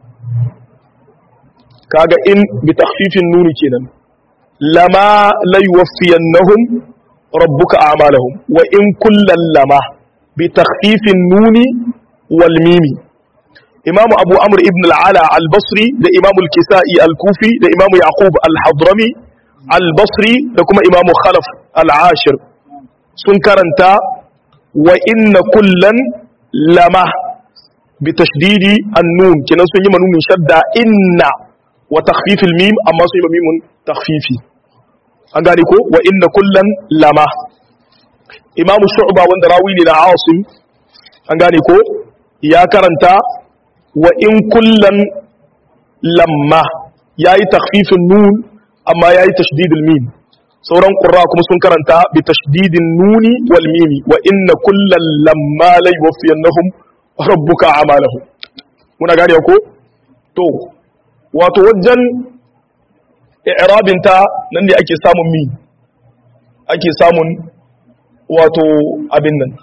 [SPEAKER 1] kaga in bi takhfifin nuni kenan lama la yuwaffiyannahum rabbuka a'malahum wa in kullan lama bi takhfifin nuni wal mimi imamu abu amr ibn al-ala al-basri da imamu al-kisa'i al-kufi da imamu yaqub al-hadrami al-basri da kuma imamu khalaf al-ashir sun karanta wa inna kullan lama bi tashdidi an-nun kenan sun yi manunin shadda inna wa takhfif al-mim amma sun yi mimun takhfifi an gane ko wa inna kullan lama imamu shu'ba wanda rawi ne na asim an gane ko ya karanta wa in kullan lamma yayi takhfifin nun amma yayi tashdidul mim sauran qurra kuma sun karanta bi tashdidin nuni wal mimi wa inna kullan lamma la yuwaffiyannahum rabbuka a'malahum muna gane ko to wato wajen i'rabin ta nan ne ake samun mi ake samun wato abin nan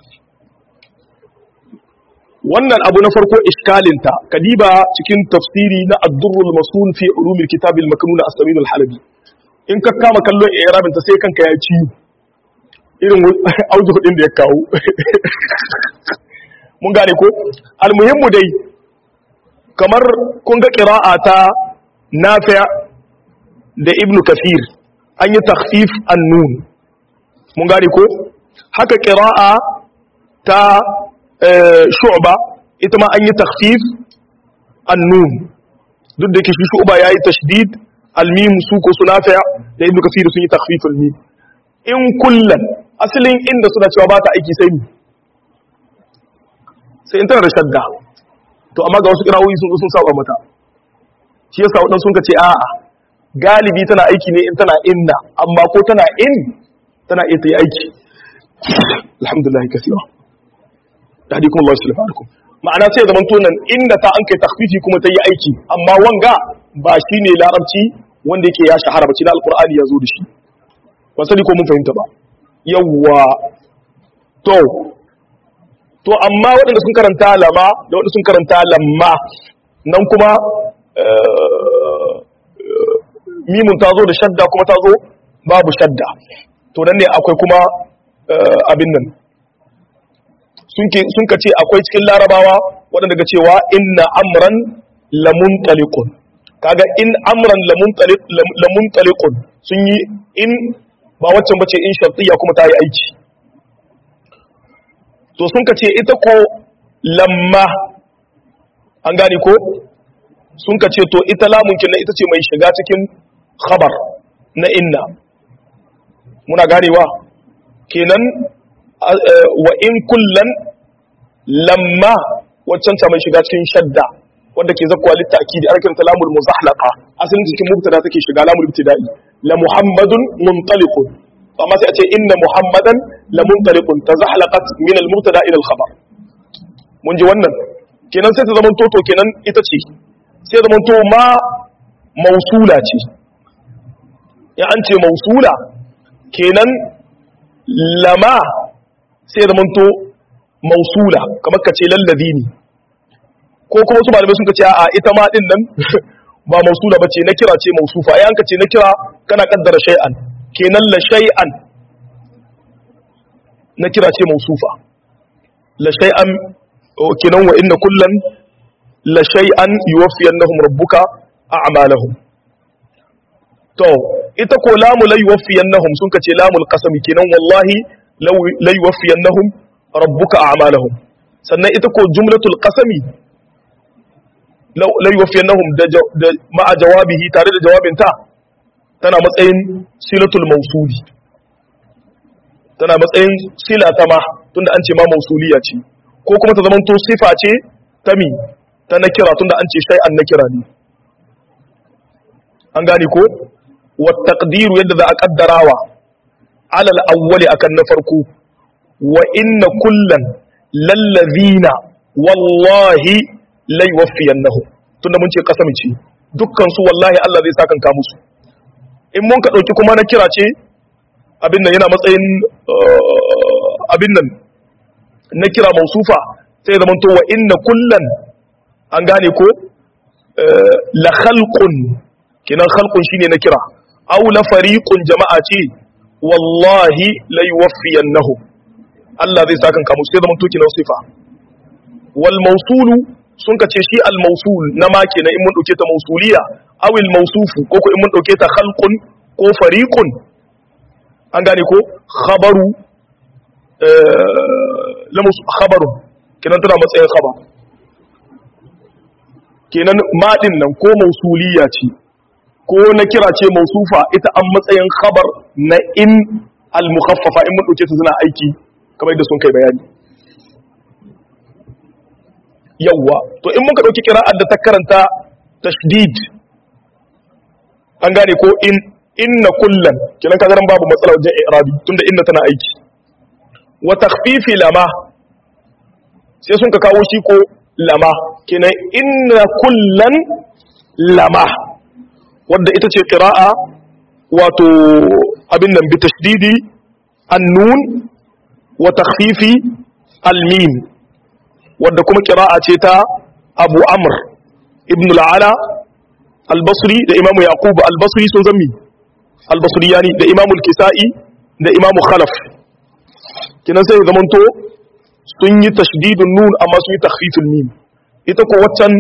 [SPEAKER 1] wannan abu na farko iskalinta kadiba cikin tafsiri na ad-durrul masul fi ulumil kitab al-maknun as-samin al-halabi in ka kama kallon i'rabin ta sai kanka ya ci irin auji hudin da ya kawo mun gane ko almuhimmu dai kamar kun ga qira'a ta nafi' da ibnu kafir an yi takhfif an-nun mun gane ko haka qira'a ta shu'ba ita ma an yi takhfif an-nun duk da yake shi shu'ba yayi tashdid al-mim su ko sunafiya da ibnu kasir sun yi takhfif al-mim in kullan asalin inda suna cewa ba ta aiki sai mi sai in tana da shadda to amma ga wasu kirawoyi sun sun saba mata shi yasa wadan sun ce a'a galibi tana aiki ne in tana inna amma ko tana in tana iya ta yi aiki alhamdulillah kasira tahdikum Allah subhanahu wa ta'ala ma'ana sai zaman tonan inda ta an kai takhfifi kuma ta yi aiki amma wanga ba shine larabci wanda yake ya shahara ba na alqur'ani ya zo da shi ba sani ko mun fahimta ba yawwa to to amma waɗanda sun karanta lama da waɗanda sun karanta lamma nan kuma mimun ta zo da shadda kuma ta zo babu shadda to nan ne akwai kuma abin nan sun ka ce akwai cikin larabawa waɗanda ga cewa inna amran lamun talikun kaga in amran lamun talikun sun yi in ba waccan bace in shartiya kuma ta yi aiki to sun ka ce ita ko lamma an gane ko sun ka ce to ita lamunkin na ita ce mai shiga cikin khabar na inna muna ganewa kenan wa in kullan lamma waccan ta mai shiga cikin shadda wanda ke zakwa littaki da arkin lamul muzahlaqa asalin cikin mubtada take shiga lamul ibtida'i la muhammadun muntaliqun amma sai a ce inna muhammadan la muntaliqun tazahlaqat min al mubtada ila al khabar mun ji wannan kenan sai ta zaman toto kenan ita ce sai zaman to ma mausula ce ya an ce mausula kenan lama sai zaman to mausula kamar ka ce lalladini ko kuma su malamai sun ka ce a ita ma din nan ba mausula bace na kira ce mausufa ai an ka ce na kira kana kaddara shay'an kenan la shay'an na kira ce mausufa la shay'an kenan wa inna kullan la shay'an yuwaffiyannahum rabbuka a'malahum to ita ko lamu la yuwaffiyannahum sun kace lamul qasami kenan wallahi la yuwaffiyannahum rabbuka a'malahum sannan ita ko jumlatul qasami la yuwaffiyannahum da ma'a jawabihi tare da jawabinta tana matsayin silatul mausuli tana matsayin sila ta ma tunda an ce ma mausuliya ce ko kuma ta zamanto sifa ce ta mi ta na kira tunda an ce shay'an na kira ne an gane ko wa taqdiru yadda za a kaddarawa alal awwali akan na farko wa inna kullan lallazina wallahi la yuwaffiyannahum tunda mun ce kasami ce dukkan su wallahi Allah zai sakan ka musu in mun ka dauki kuma na kira ce abin nan yana matsayin abin nan na kira mausufa sai zama to wa inna kullan an gane ko la khalqun kinan khalqun shine na kira aw la fariqun jama'a ce wallahi la yuwaffiyannahu Allah zai saka kamu sai zama to kinan sifa wal mawsulu sun ka ce shi al mawsul na ma kenan in mun dauke ta mawsuliya aw al mawsufu ko ko in mun dauke ta khalqun ko fariqun an gane ko khabaru lamus khabarun kenan tana matsayin khabar kenan madin nan ko mausuliya ce ko na kira ce mausufa ita an matsayin khabar na in al-mukhaffafa in mun dauke ta suna aiki kamar da sun kai bayani yawwa to in muka dauki kira'ar da ta karanta tashdid an gane ko in inna kullan kenan kaga babu matsala wajen i'rabi tunda inna tana aiki wa takhfifi lama sai sun ka kawo shi ko lama kenan inna kullan lama wadda ita ce qira'a wato abin nan bi tashdidi an-nun wa takhfifi al-mim wadda kuma qira'a ce ta Abu Amr ibn al-Ala al-Basri da Imam Yaqub al-Basri sun zammi al-Basriyani da Imam al-Kisa'i da Imam Khalaf kinan sai zamanto sun yi tashdidun nun amma sun yi takhfiful mim ita ko waccan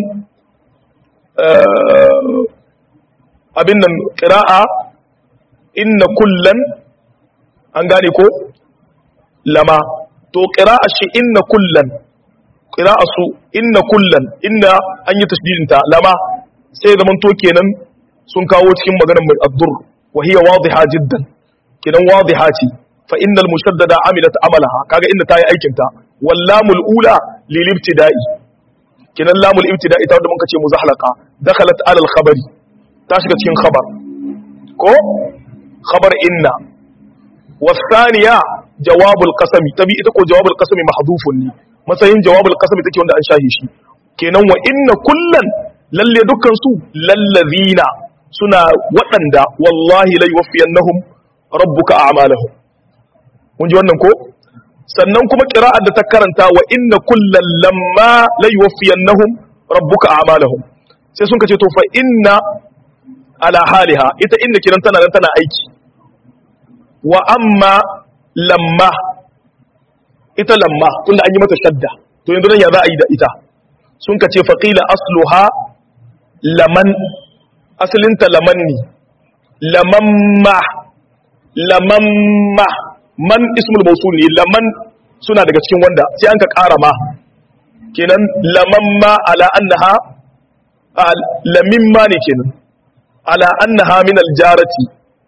[SPEAKER 1] abin nan qira'a inna kullan an gane ko lama to qira'a shi inna kullan qira'a su inna kullan inna an yi tashdidin ta lama sai zamanto kenan sun kawo cikin maganar mai addur wa hiya wadiha jiddan kenan wadiha ce fa innal mushaddada amilat amalaha kaga inda tayi aikin ta wal lamul ula lil ibtida'i kinan lamul ibtida'i ta wanda muka ce muzahlaqa dakhalat ala al khabari ta shiga cikin khabar ko khabar inna wasaniya jawabul qasami tabi ita ko jawabul qasami mahdhufun ne matsayin jawabul qasami take wanda an shahi shi kenan wa inna kullan lalle dukkan su lallazina suna waɗanda wallahi la yuwaffiyannahum rabbuka a'malahum mun ji wannan ko sannan kuma qira'ar da ta karanta wa inna kullal lamma la yuwaffiyannahum rabbuka a'malahum sai sun kace to fa inna ala haliha ita inda kiran tana nan tana aiki wa amma lamma ita lamma tunda an yi mata shadda to yanzu nan ya za a yi da ita sun kace faqila asluha laman asalinta laman ne lamamma lamamma man ismul mausul ne laman suna daga cikin wanda sai an ka ƙara ma kenan lamamma ala annaha lamimma ne kenan ala annaha min aljarati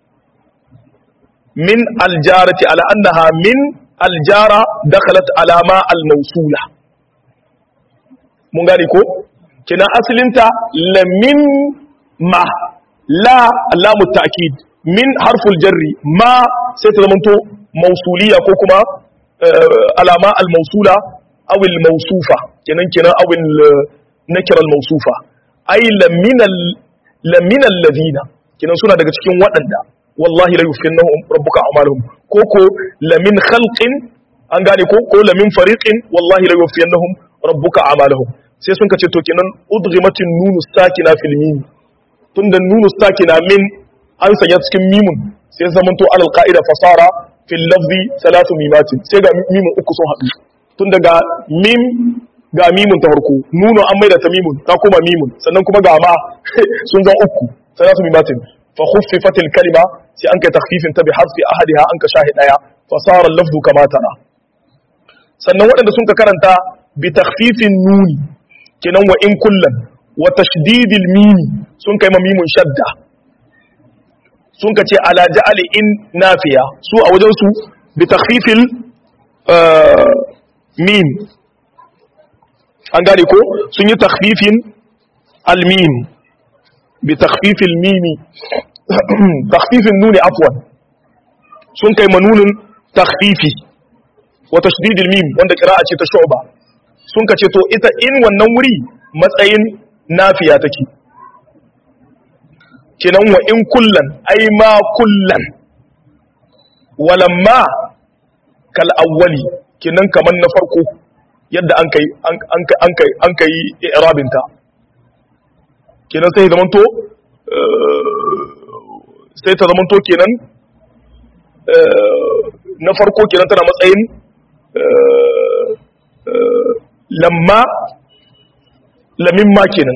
[SPEAKER 1] min aljarati ala annaha min aljara dakhalat ala ma almausula mun gane ko kenan asalinta lamin ma la lamu ta'kid min harful jarri ma sai ta zamanto mausuliya ko kuma alama al-mausula aw al-mausufa kenan kenan aw nakira al-mausufa ay laminal laminal ladina kenan suna daga cikin waɗanda wallahi la yufinnahum rabbuka a'maluhum ko ko lamin khalqin an gane ko ko la min fariqin wallahi la yuwaffiyannahum rabbuka a'malahum sai sun kace to kenan udghimatin nunu sakina fil mim tunda nunu sakina min an sanya cikin mimun sai zamanto alal qa'ida fasara fil lafzi salatu mimatin sai ga mimun uku sun haɗu tun daga mim ga mimun ta farko nuno an maida ta mimun ta kuma mimun sannan kuma ga ma sun zan uku salatu mimatin fa khuffifatil kalima sai an kai takhfifin ta bi hasfi ahadiha an ka shahi daya fasara lafzu kama tara sannan waɗanda sun ka karanta bi takhfifin nuni kenan wa in kullan wa tashdidil mimi sun kai ma mimun shadda sun ka ce ala ja'ali in nafiya su a wajen su bi takhfifil mim an gane ko sun yi takhfifin al-mim bi takhfifil mimi takhfifin nuni afwan sun kai manunin takhfifi wa tashdidil mim wanda qira'a ce ta shu'ba sun ka ce to ita in wannan wuri matsayin nafiya take kinan wa in kullan ai ma kullan walamma kal awwali kinan kaman na farko yadda an kai an kai an kai an kai i'rabin ta kinan sai zamanto sai ta zamanto kenan na farko kenan tana matsayin lamma lamimma kenan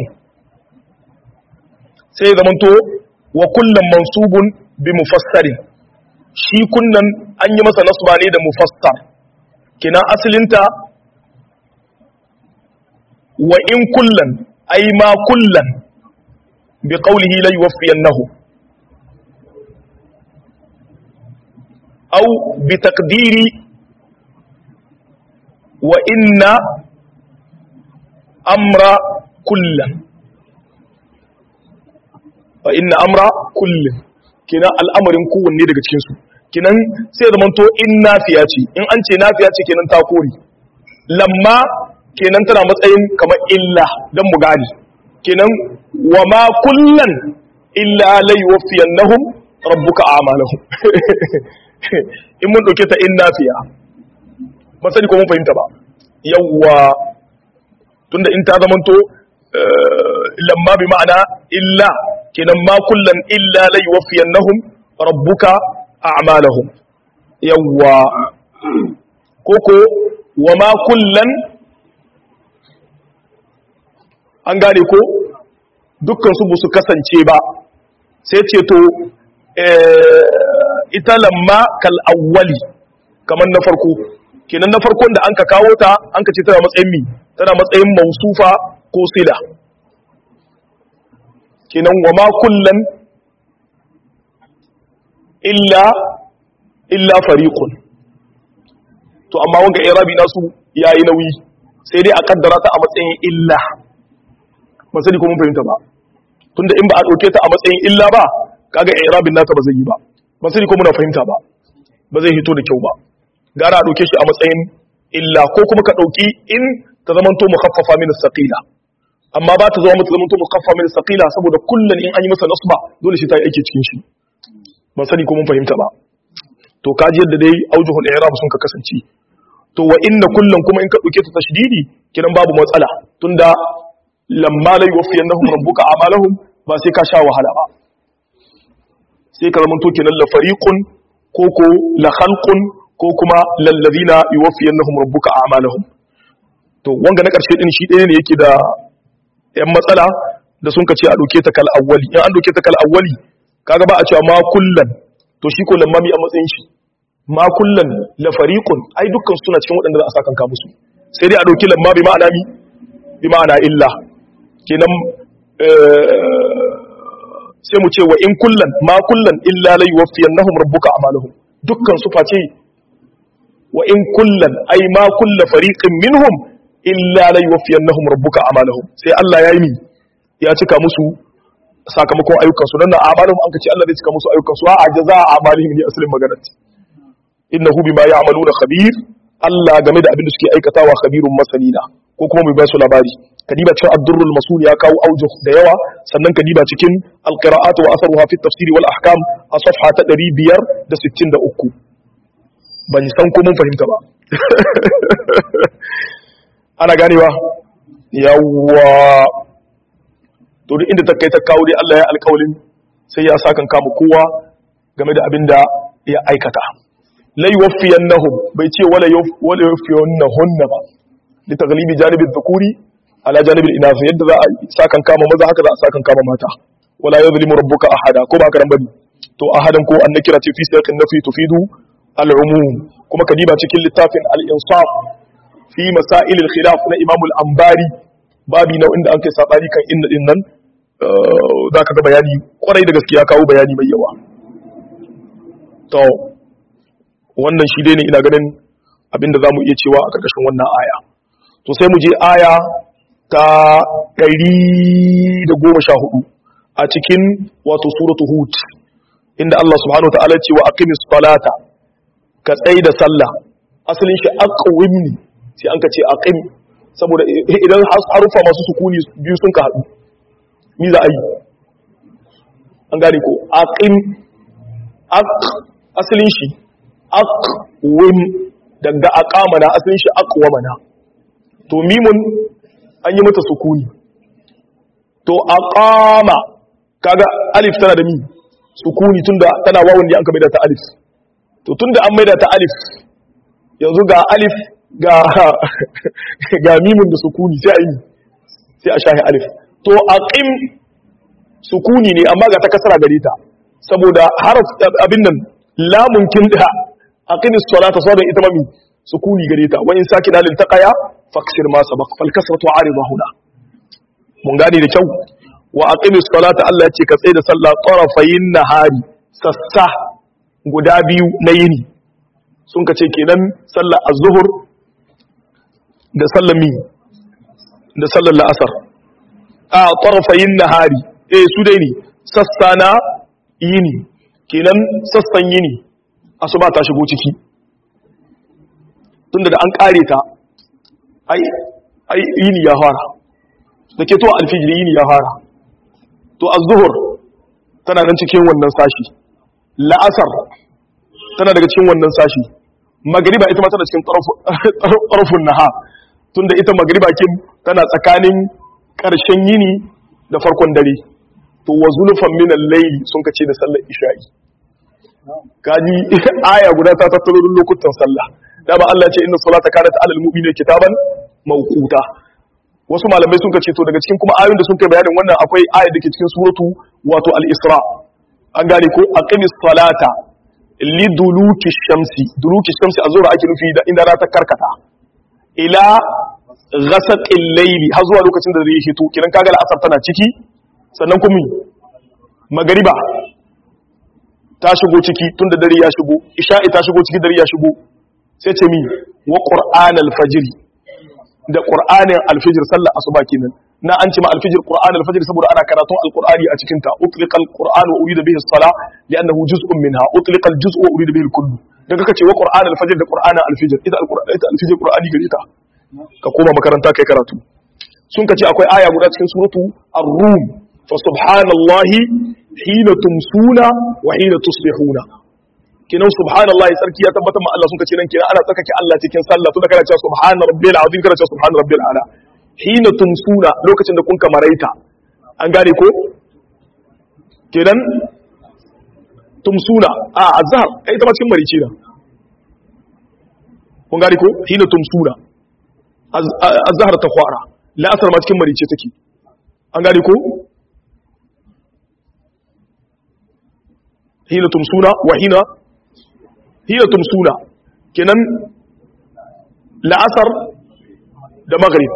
[SPEAKER 1] sai ya zamanto wa kullum mansubun bi mufassarin shi kunnan an yi masa nasba ne da mufassar kina asalinta wa in kullan ai ma kullan bi qawlihi la yuwaffiyannahu aw bi taqdiri wa inna amra kullan fa inna amra kullum kinan al'amarin kowanne daga cikinsu kinan sai zaman to in nafiya ce in an ce nafiya ce kenan ta kori lamma kenan tana matsayin kamar illa don mu gani kenan wa ma kullan illa la yuwaffiyannahum rabbuka a'malahum in mun dauke ta in nafiya ba sani ko mun fahimta ba yawwa tunda in ta zamanto lamma bi ma'ana illa kenan ma kullan illa la yuwaffiyannahum rabbuka a'malahum yawwa koko wa ma kullan an gane ko dukkan su su kasance ba sai ce to ita lamma kal awwali kamar na farko kenan na farkon da an ka kawo ta an ka ce tana matsayin mi tana matsayin mausufa ko sila kenan wa ma kullan illa illa fariqun to amma wanga irabi nasu yayi nauyi sai dai a kaddara ta a matsayin illa ba sai ko mun fahimta ba tunda in ba a dauke ta a matsayin illa ba kaga irabin nata ba zai yi ba ba sai ko muna fahimta ba ba zai hito da kyau ba gara a dauke shi a matsayin illa ko kuma ka dauki in ta zamanto mukhaffafa min as-saqila amma ba ta zama mutum mutum kaffa min saqila saboda kullun in an yi masa nasba dole shi ta yi aiki cikin shi ban sani ko mun fahimta ba to kaji yadda dai aujuhul i'rab sun ka kasance to wa inna kullun kuma in ka dauke ta tashdidi kidan babu matsala tunda lamma la yuwaffiyannahum rabbuka a'malahum ba sai ka sha wahala ba sai ka zama to kenan la fariqun ko ko la khalqun ko kuma lal ladina yuwaffiyannahum rabbuka a'malahum to wanga na karshe din shi ɗaya ne yake da yan matsala da sun ka ce a ɗauke ta kal awwali in an ɗauke ta kal awwali kaga ba a cewa ma kullan to shi ko lamma mi a matsayin shi ma kullan la fariqun ai dukkan suna cikin waɗanda za a saka ka musu sai dai a ɗauki lamma bi ma'ana mi bi ma'ana illa kenan sai mu ce wa in kullan ma kullan illa la yuwaffiyannahum rabbuka a'malahum dukkan su face wa in kullan ai ma kullu fariqin minhum illa la yuwaffiyannahum rabbuka a'malahum sai Allah ya yi mi ya cika musu sakamakon ayyukan su dan na a'malahum an kace Allah zai cika musu ayyukan su a jaza a'malihim ne asalin maganar innahu bima ya'maluna khabir Allah game da abin da suke aikatawa khabirun masanina ko kuma mai ba su labari kadiba cikin ad-durrul masul ya kawo aujuh da yawa sannan kadiba cikin al-qira'at wa asaruha fi at-tafsir wal ahkam a safha ta 563 ban san ko mun fahimta ba ana ganewa yawwa to duk inda ta kai ta kawo dai Allah ya alƙawalin sai ya sakan kama kowa game da abin da ya aikata la yuwaffiyannahum bai ce wala wala yuwaffiyannahunna ba li taghlibi janibi dhukuri ala janibi inath yadda za a sakan kama maza haka za a sakan kama mata wala yuzlimu rabbuka ahada ko ba karan bane to ahadan ko annakira ce fi siyaqin nafi tufidu al-umum kuma kadiba cikin littafin al-insaf fi masail al-khilaf na imam al-ambari babi na inda an kai sabani kan inna din nan za ka ga bayani kwarai da gaskiya kawo bayani mai yawa to wannan shi dai ne ina ganin abinda za mu iya cewa a ƙarƙashin wannan aya to sai mu je aya ta 114 a cikin wato suratu hud inda Allah subhanahu wa ta'ala ce wa aqimis salata ka tsaye da sallah asalin shi aqwim ne sai an ka ce aqim saboda idan harufa masu sukuni biyu sun ka haɗu ni za a yi an gane ko aqim aq asalin shi aqwim daga aqamana asalin shi aqwamana to mimun an yi mata sukuni to aqama kaga alif tana da mi sukuni tunda tana wawun ne an ka maida ta alif to tunda an maida ta alif yanzu ga alif ga ga mimun da sukuni sai a yi sai a shahi alif to aqim sukuni ne amma ga ta kasara gare ta saboda harf abin nan lamun kin da aqimis salata saboda ita mami sukuni gare ta wa in sakina lil taqaya faksir ma sabaq fal kasratu arida huna mun gane da kyau wa aqimis salata Allah yace ka tsaye da sallah tarafayin nahari sassa guda biyu na yini sun ka ce kenan sallar az-zuhr da sallar mi da sallar la'asar a tarafayin nahari eh su dai ne sassa na yini kenan sassan yini asuba ta shigo ciki tunda da an kare ta ai ai yini ya fara da ke to alfijir yini ya fara to az-zuhur tana nan cikin wannan sashi la'asar tana daga cikin wannan sashi magriba ita ma tana cikin tarafun naha tunda ita magriba kin tana tsakanin ƙarshen yini da farkon dare to wa zulfan min al-layl sun kace da sallar isha'i kaji aya guda ta tattaro duk lokutan sallah dama Allah ce inna salata kanat alal mu'minina kitaban mawquta wasu malamai sun kace to daga cikin kuma ayoyin da sun kai bayanin wannan akwai aya da ke cikin suratu wato al-isra an gane ko aqimis salata liduluki shamsi duluki shamsi azura ake nufi da inda rana ta karkata ila ghasaqil layli har zuwa lokacin da zai hito kiran kaga al'asar tana ciki sannan kuma magariba ta shigo ciki tunda dare ya shigo isha'i ta shigo ciki dare ya shigo sai ce mi wa qur'an al-fajr da qur'anin al-fajr sallar asuba kenan na an ce ma al-fajr qur'an al-fajr saboda ana karatun al-qur'ani a cikin ta utliqa al-qur'an wa urida bihi as-sala li'annahu juz'un minha utliqa al-juz'u wa urida bihi al-kull dan kaka ce wa qur'an al-fajr da qur'an al-fajr ita al-qur'an ita al-fajr qur'ani gare ta ka koma makaranta kai karatu sun kace akwai aya guda cikin suratu ar-rum fa subhanallahi hina tumsuna wa hina tusbihuna kinan subhanallahi sarki ya tabbatar ma Allah sun kace nan kinan ana tsakake Allah cikin sallah tunda kana cewa subhana rabbil azim kana cewa subhana rabbil ala hina tumsuna lokacin da kun kamaraita an gane ko kenan tumsuna a azhar kai ta cikin marici da kun gane ko hina tumsuna azhar ta kwara la'asar ma cikin marice take an gane ko hina tumsuna wa hina hina tumsuna kenan la'asar da maghrib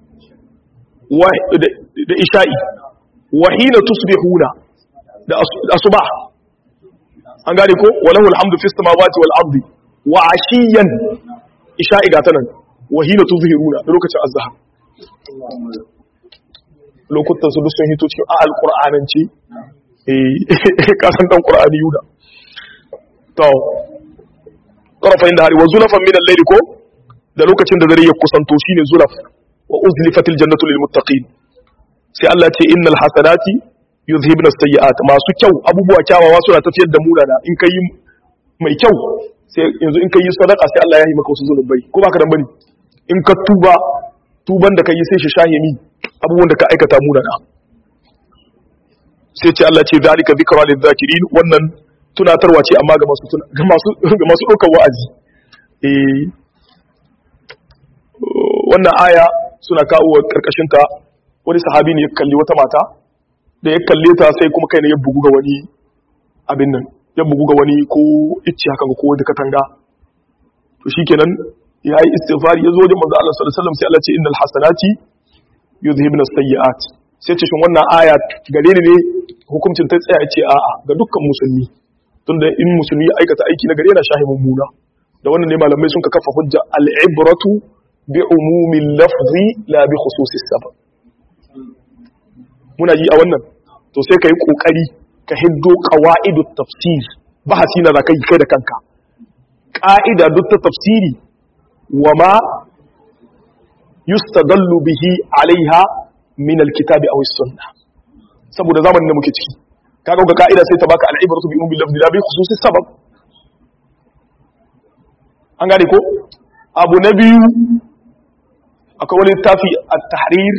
[SPEAKER 1] da isha'i wa hina tusbihuna da asubah an gane ko walahu alhamdu fis samawati wal ardi wa ashiyan isha'i ga tanan wa hina tuzhiruna da lokacin azhar lokutan su duk sun hito cikin alqur'ananci kasan dan qur'ani yuda to tarafain da hari wa zulafan min al-layli ko da lokacin da dare ya kusanto shine zulaf wa uzlifatil jannatu lil muttaqin sai Allah ce innal hasanati yuzhibna as-sayyi'at masu kyau abubuwa kyawawa suna tafiyar da munana in kai mai kyau sai yanzu in ka yi sadaka sai Allah ya yi maka wasu zunubai ko baka dan bane in ka tuba tuban da ka yi sai shi shahimi abubuwan da ka aikata munana sai ce Allah ce zalika zikra lil zakirin wannan tunatarwa ce amma ga masu ga masu ga masu daukar wa'azi eh wannan aya suna kawo karkashin ta wani sahabi ne ya kalli wata mata da ya kalle ta sai kuma kai ne ya bugu ga wani abin nan ya bugu ga wani ko icce haka ko wani katanga to shikenan ya yi istighfari ya zo wajen manzo Allah sallallahu alaihi wasallam sai Allah ce innal hasanati yuzhibna sayyi'at sai ce shin wannan aya gare ni ne hukuncin ta tsaya ce a'a ga dukkan musulmi tunda in musulmi ya aikata aiki na gare yana shahi mummuna da wannan ne malamai sun ka kafa hujja al-ibratu bi umumil lafzi la bi khususis sabab muna yi a wannan to sai kai kokari ka hiddo qawaidut tafsir bahasi na zakai kai da kanka ka'ida duk ta tafsiri wa ma yustadallu bihi alaiha min alkitabi aw sunna saboda zamanin da muke ciki kaga ga ka'ida sai ta baka al'ibratu bi ummi lafzi la bi khususi sabab an gane ko abu na biyu akwai wani littafi at-tahrir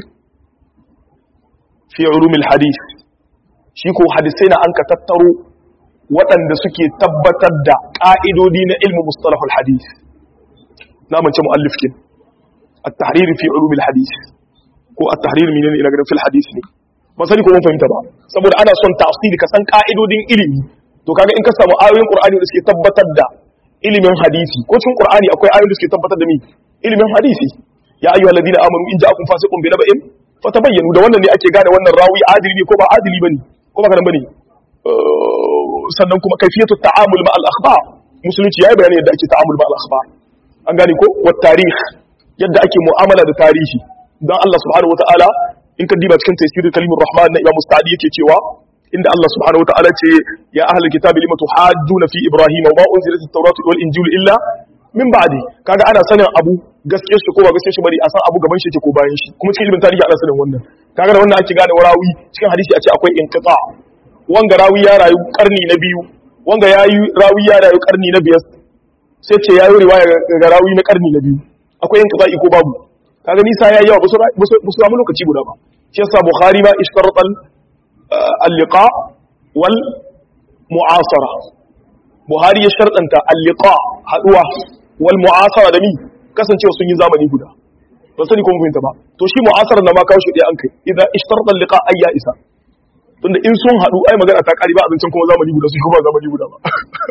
[SPEAKER 1] fi ulum al-hadith shi ko hadisai na an ka tattaro waɗanda suke tabbatar da ƙa'idodi na ilmu mustalahul hadith na mace mu'allif kin at-tahrir fi ulum al-hadith ko at-tahrir min ila garin fil hadith ne ba sani ko mun fahimta ba saboda ana son tafsiri ka san ka'idodin ilimi to kaga in ka samu ayoyin qur'ani da suke tabbatar da ilimin hadisi ko cikin qur'ani akwai ayoyin da suke tabbatar da mi ilimin hadisi ya ayyuhal ladina amanu in ja'akum fasiqun bi naba'in fatabayyanu da wannan ne ake gane wannan rawi adili ne ko ba adili bane ko ba kana bane sannan kuma kaifiyatu ta'amul ma al-akhbar musulunci yayi bayani yadda ake ta'amul ma al-akhbar an gane ko wa tarikh yadda ake mu'amala da tarihi dan Allah subhanahu wataala in ka diba cikin tafsirul kalimur rahman na Imam Mustadi yake cewa inda Allah subhanahu wataala ce ya ahlul kitabi lima tuhajjuna fi ibrahim wa ma unzilat at-tauratu wal injilu illa min ba'di kaga ana sanin abu gaske shi ko ba gaske shi bari a san abu gaban shi yake ko bayan shi kuma cikin ilimin tarihi ana sanin wannan kaga da wannan ake gane warawi cikin hadisi a ce akwai inqita wanga rawi ya rayu karni na biyu wanga yayi rawi ya rayu karni na biyar sai ce yayi riwaya ga rawi na karni na biyu akwai inqita ko babu kaga nisa yayi yawa ba su samu lokaci guda ba shi yasa bukhari ma ishtarata al-liqa wal mu'asara buhari ya sharɗanta al-liqa haduwa wal mu'asara da mi kasancewa sun yi zamani guda ba sani ko mun fahimta ba to shi mu'asara na ma kawo shi dai an kai idan ishtarata al-liqa ayya isa tunda in sun hadu ai magana ta kari ba abincin kuma zamani guda su kuma zamani guda ba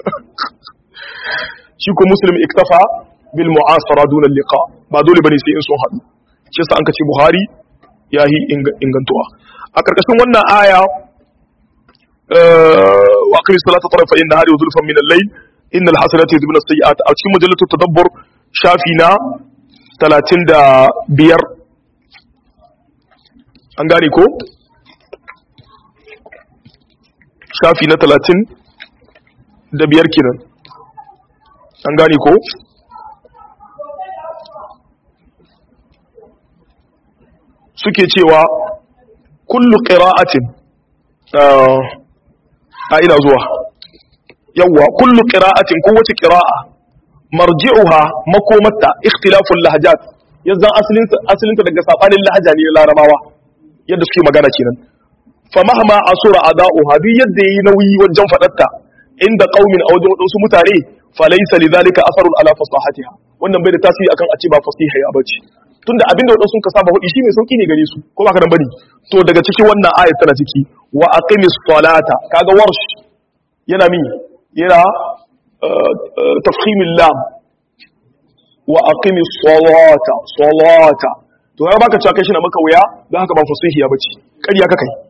[SPEAKER 1] shi ko muslim iktafa bil mu'asara dun al-liqa ba dole bane sai in sun hadu shi yasa an ka ce buhari yahi ingantuwa a karkashin wannan aya wa aqimi salata tarafa inna hari wa zulfan min al-layl innal hasanati yudhibun as-sayyi'at a cikin mujallatu tadabbur shafi na 35 an gane ko shafi na 30 da biyar kenan an gane ko suke cewa kullu qira'atin a ina zuwa yawwa kullu qira'atin ko wace qira'a marji'uha makomatta ikhtilaful lahjat yanzan asalin asalin ta daga sabanin lahaja ne na larabawa yadda suke magana kenan fa mahma asura ada'uha duk yadda yayi nauyi wajen fadarta inda qaumin a wajen wadansu mutane fa laysa lidhalika asarun ala fasahatiha wannan bai da tasiri akan a ce ba fasiha ya bace tunda abinda wadansu ka saba hudi shi mai sauki ne gare su ko ba ka dan bane to daga cikin wannan ayat tana ciki wa aqimis salata kaga warsh yana min yana tafkhimil lam wa aqimis salata salata to ya baka cewa kai shi na maka wuya dan haka ba fasihiya bace kariya ka kai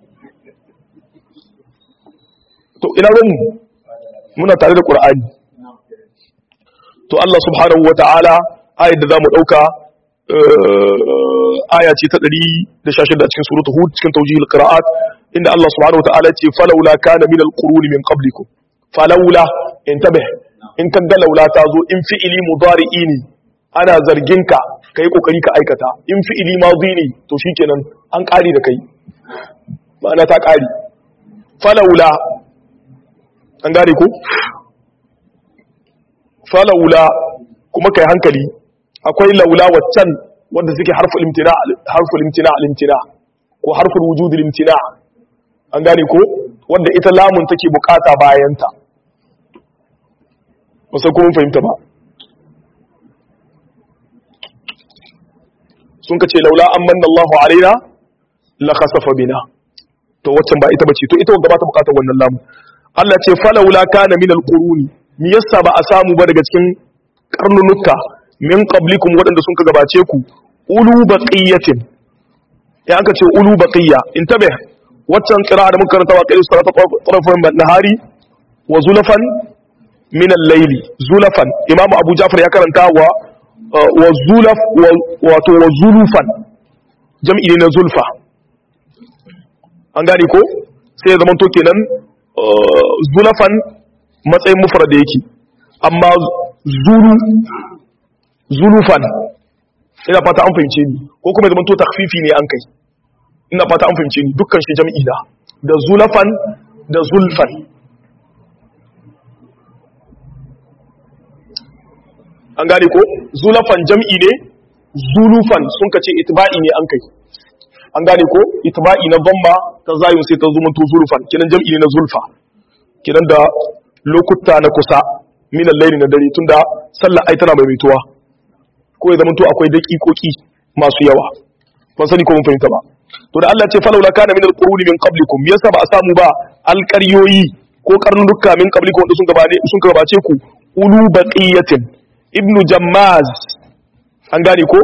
[SPEAKER 1] to ina ruwan muna tare da qur'ani to Allah subhanahu wataala ayat da zamu dauka aya ce ta 116 a cikin suratul hud cikin tawjihul qira'at inda Allah subhanahu wataala ce falawla kana min alquruni min qablikum falawla intabih in kan ga laula ta zo in fi'ili mudari'i ne ana zargin ka kai kokari ka aikata in fi'ili madhi ne to shikenan an kari da kai ma'ana ta kari falawla an gane ko falaula kuma kai hankali akwai laula waccan wanda suke harful imtina harful imtina al-imtina ko harful wujud al-imtina an gane ko wanda ita lamun take bukata bayan ta musa kuma fahimta ba sun kace laula amanna Allahu alaina la khasafa bina to waccan ba ita bace to ita wanda ba ta bukatar wannan lamun Allah ce falaula kana min al-quruni me yasa ba a samu ba daga cikin karnunuka min qablikum waɗanda sun ka gabace ku ulu baqiyatin ya aka ce ulu baqiya intabe waccan qira'a da muka karanta wa qira'atu salata tarafan nahari wa zulafan min al-layli zulafan imamu abu ja'far ya karanta wa wa zulaf wato wa zulufan jam'i ne na zulfa an gane ko sai ya zama to kenan zulafan matsayin mufrad yake amma zulu zulufan ina fata an fahimce ni ko kuma zaman to takfifi ne an kai ina fata an fahimce ni dukkan shi jam'i da da zulafan da zulfan an gane ko zulafan jam'i ne zulufan sun kace itba'i ne an kai an gane ko itba'i na dhamma ta zayun sai ta zuma to zulfan kinan jam'i ne na zulfa kinan da lokuta na kusa minan laili na dare tunda sallar ai tana maimaituwa ko ya zama to akwai daƙiƙoƙi masu yawa ban sani ko mun fahimta ba to da Allah ce falawla kana min alquruni min qablikum yasa ba a samu ba alƙaryoyi ko karnuka min qablikum wanda sun gabace sun gabace ku ulu baqiyatin ibnu jammaz an gane ko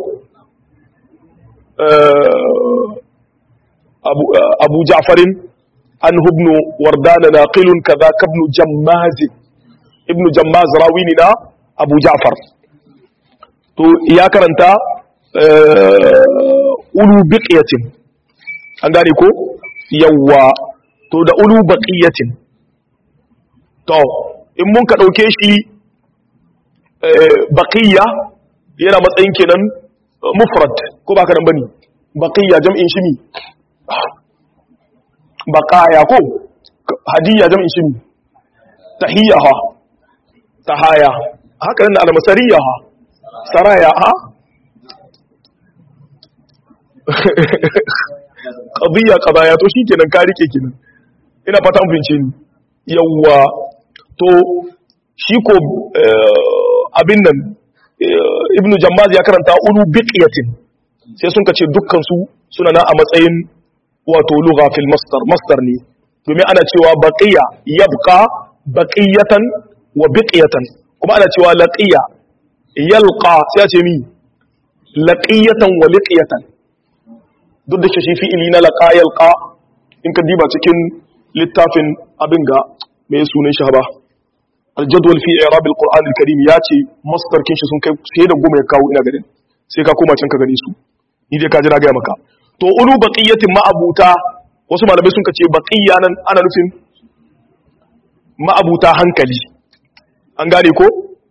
[SPEAKER 1] abu abu ja'farin an hubnu wardana naqilun kaza kabnu jammaz ibnu jammaz rawini na abu ja'far to ya karanta ulu biqiyatin an gane ko yawa to da ulu baqiyatin to in mun ka dauke shi baqiya yana matsayin kenan mufrad ko ba ka nan bane baqiya jam'in shi mi baqaya ko hadiya jam'in shi mi tahiyaha tahaya haka nan almasariya ha saraya ha qadiyya qadaya to shikenan ka rike kenan ina fata mun fince ni yawa to shi ko abin nan ibnu jammaz ya karanta ulu biqiyatin sai sun kace dukkan su suna na a matsayin wato lugha fil masdar masdar ne domin ana cewa baqiya yabqa baqiyatan wa biqiyatan kuma ana cewa laqiya yalqa sai a ce mi laqiyatan wa liqiyatan duk da shi fi'ili na laqa yalqa in ka diba cikin littafin abin ga mai sunan shi ba aljadwal fi i'rab alquran alkarim ya ce masdar kin shi sun kai sai da goma ya kawo ina ganin sai ka koma can ka gani su ni dai ka ji na ga maka to ulu baqiyatin ma'abuta wasu malamai sun ce baqiya nan ana nufin ma'abuta hankali an gane ko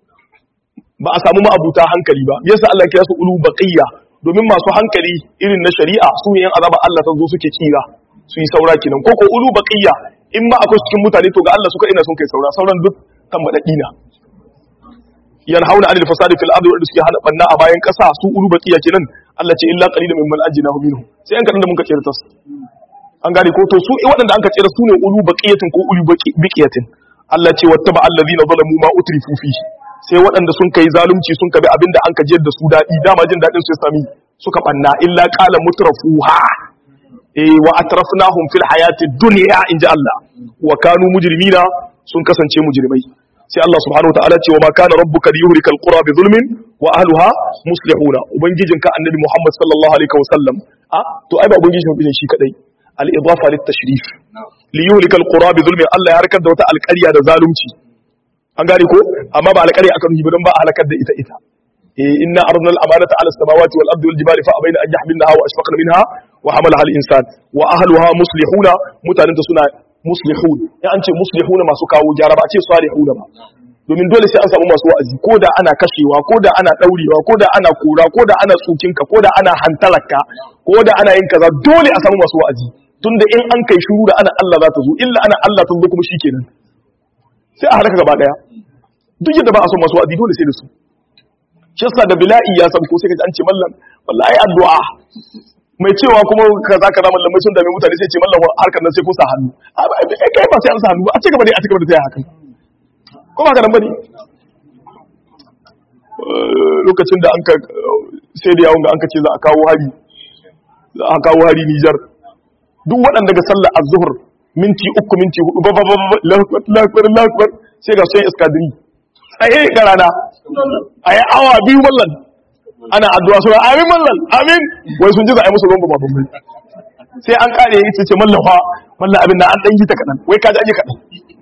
[SPEAKER 1] ba a samu ma'abuta hankali ba yasa Allah ya su ulu baqiya domin masu hankali irin na shari'a su ne yan azaba Allah ta zo suke kira su yi saura kenan ko ko ulu baqiya in ma akwai cikin mutane to ga Allah suka ina sun kai saura sauran duk kan madadi na yanhauna anil fasadi fil ardi wanda suke hana banna a bayan kasa su ulu baqiya kenan Allah ce illa qalilan mimman ajnahu minhu sai an kadan da mun ka tsira tas an gane ko to su waɗanda an ka tsira su ne ulu baqiyatin ko ulu baqiyatin Allah ce wattaba allazina zalamu ma utrifu fihi sai waɗanda sun kai zalunci sun kabi abinda an ka jiyar da su daɗi dama jin daɗin su ya sami suka banna illa qala mutrafuha eh wa atrafnahum fil hayati dunya inji Allah wa kanu mujrimina sun kasance mujrimai sai Allah subhanahu wa ta'ala ce wa ma kana rabbuka liyuhlika alqura bi zulmin wa ahliha muslihuna ubangijinka annabi Muhammad sallallahu alaihi wa sallam a to ai ba ubangijin ne shi kadai al idafa lit tashrif liyuhlika alqura bi zulmin Allah ya harkar da wata alƙarya da zalunci an gane ko amma ba alƙarya aka nuhi ba don ba a halakar da ita ita eh inna aradna al amanata ala samawati wal ardi wal jibali fa abaina an yahmilnaha wa ashfaqna minha wa hamalaha al insan wa ahliha muslihuna mutanen da suna muslihun ya an ce muslihuna masu kawo gyara ba a ce salihuna ba domin dole sai an samu masu wa'azi ko da ana kashewa ko da ana daurewa ko da ana kura ko da ana tsukinka ko da ana hantalarka ko da ana yin kaza dole a samu masu wa'azi tunda in an kai shuru da ana Allah za ta zo illa ana Allah ta zo kuma shikenan sai a halaka gaba daya duk yadda ba a son masu wa'azi dole sai da su shi yasa da bila'i ya san ko sai ka ji an ce mallam wallahi addu'a mai cewa kuma kaza kaza mallamai sun dame mutane sai ce mallam harkar nan sai ko sa hannu a kai ba sai an sa hannu ba a cigaba dai a cigaba da sai haka ko ba ka nan bane lokacin da an ka sai da yawon da an ka ce za a kawo hari za a kawo hari Nijar duk waɗanda ga sallar az-zuhr minti uku minti hudu ba ba ba lakbar lakbar sai ga sun iskadiri tsaye ga rana a yi awa biyu mallan ana addu'a suna amin mallan amin wai sun ji za a yi musu rumba ba bambai sai an kare yi ce mallan fa mallan abin na an dan yi ta kaɗan wai kaji an yi kaɗan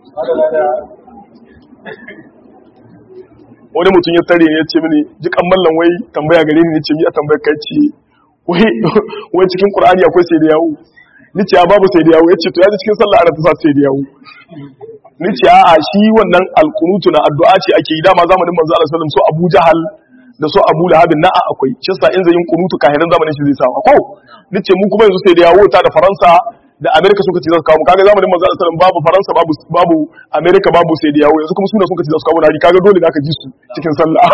[SPEAKER 1] wani mutum ya tare ne ya ce mini jikan mallan wai tambaya gare ni ne ce mi a tambayar kai ce wai cikin qur'ani akwai sai da yawo ni ce babu sai da yawo ya ce to ya ji cikin sallah ana ta sa sai da yawo ni ce a shi wannan alkunutu na addu'a ce ake yi dama zamanin manzo Allah sallallahu alaihi wasallam so Abu Jahal da so Abu Lahab na a akwai shi yasa in zai yin kunutu kahiran zamanin shi zai sawa ko ni ce mu kuma yanzu sai da yawo ta da Faransa da America suka ce za su kawo kaga zamanin manzo Allah sallallahu alaihi wasallam babu Faransa babu babu America babu sai da yawo yanzu kuma suna suka ce za su kawo hari kaga dole da aka ji su cikin sallah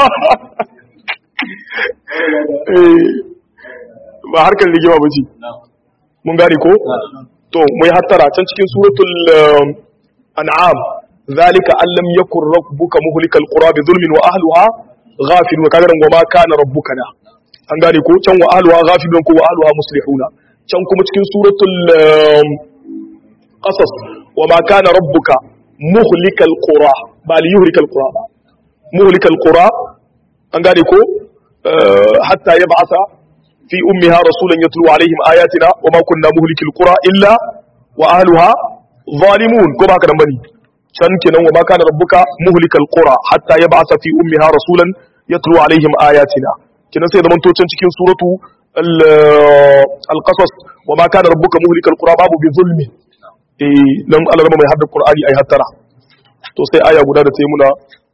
[SPEAKER 1] ba harkar rigima ba ce mun gane ko to mu yi hattara can cikin suratul an'am zalika an lam yakun rabbuka muhlikal qura bi zulmin wa ahliha ghafilun kaga nan goma kana rabbuka da an gane ko can wa ahliha ghafilun ko wa ahliha muslihuna can kuma cikin suratul qasas wa ma kana rabbuka muhlikal qura ba li yuhlikal qura ba muhlikal qura an gane ko hatta yab'atha fi ummiha rasulan yatlu alaihim ayatina wa ma kunna muhlikil qura illa wa ahliha zalimun ko ba ka nan bane can kenan wa ma kana rabbuka muhlikal qura hatta yab'atha fi ummiha rasulan yatlu alaihim ayatina kenan sai zaman to can cikin suratu al-qasas wa ma kana rabbuka muhlikal qura babu bi zulmi eh dan Allah mai hadda qur'ani ai hattara to sai aya guda da ta yi muna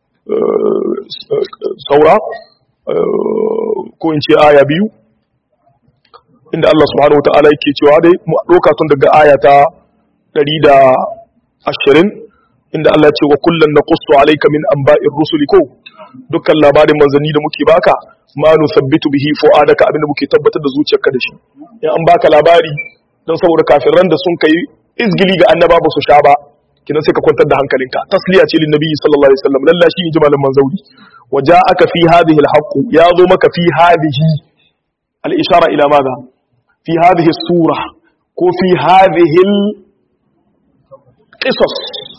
[SPEAKER 1] saura ko in ce aya biyu inda Allah subhanahu wataala yake cewa dai mu doka tun daga aya ta 120 inda Allah ce wa kullun naqussu alayka min anba'ir rusuli ko dukkan labarin manzanni da muke baka ma nusabbitu bihi fu'adaka abinda muke tabbatar da zuciyarka da shi in an baka labari don saboda kafiran da sun kai izgili ga annaba ba su sha ba kinan sai ka kwantar da hankalinka tasliya ce lin nabiyyi sallallahu alaihi wasallam lalla shi ji malam manzauri wa ja'aka fi hadhihi al-haqq ya zo maka fi hadhihi al-ishara ila madha fi hadhihi as-sura ko fi hadhihi al-qisas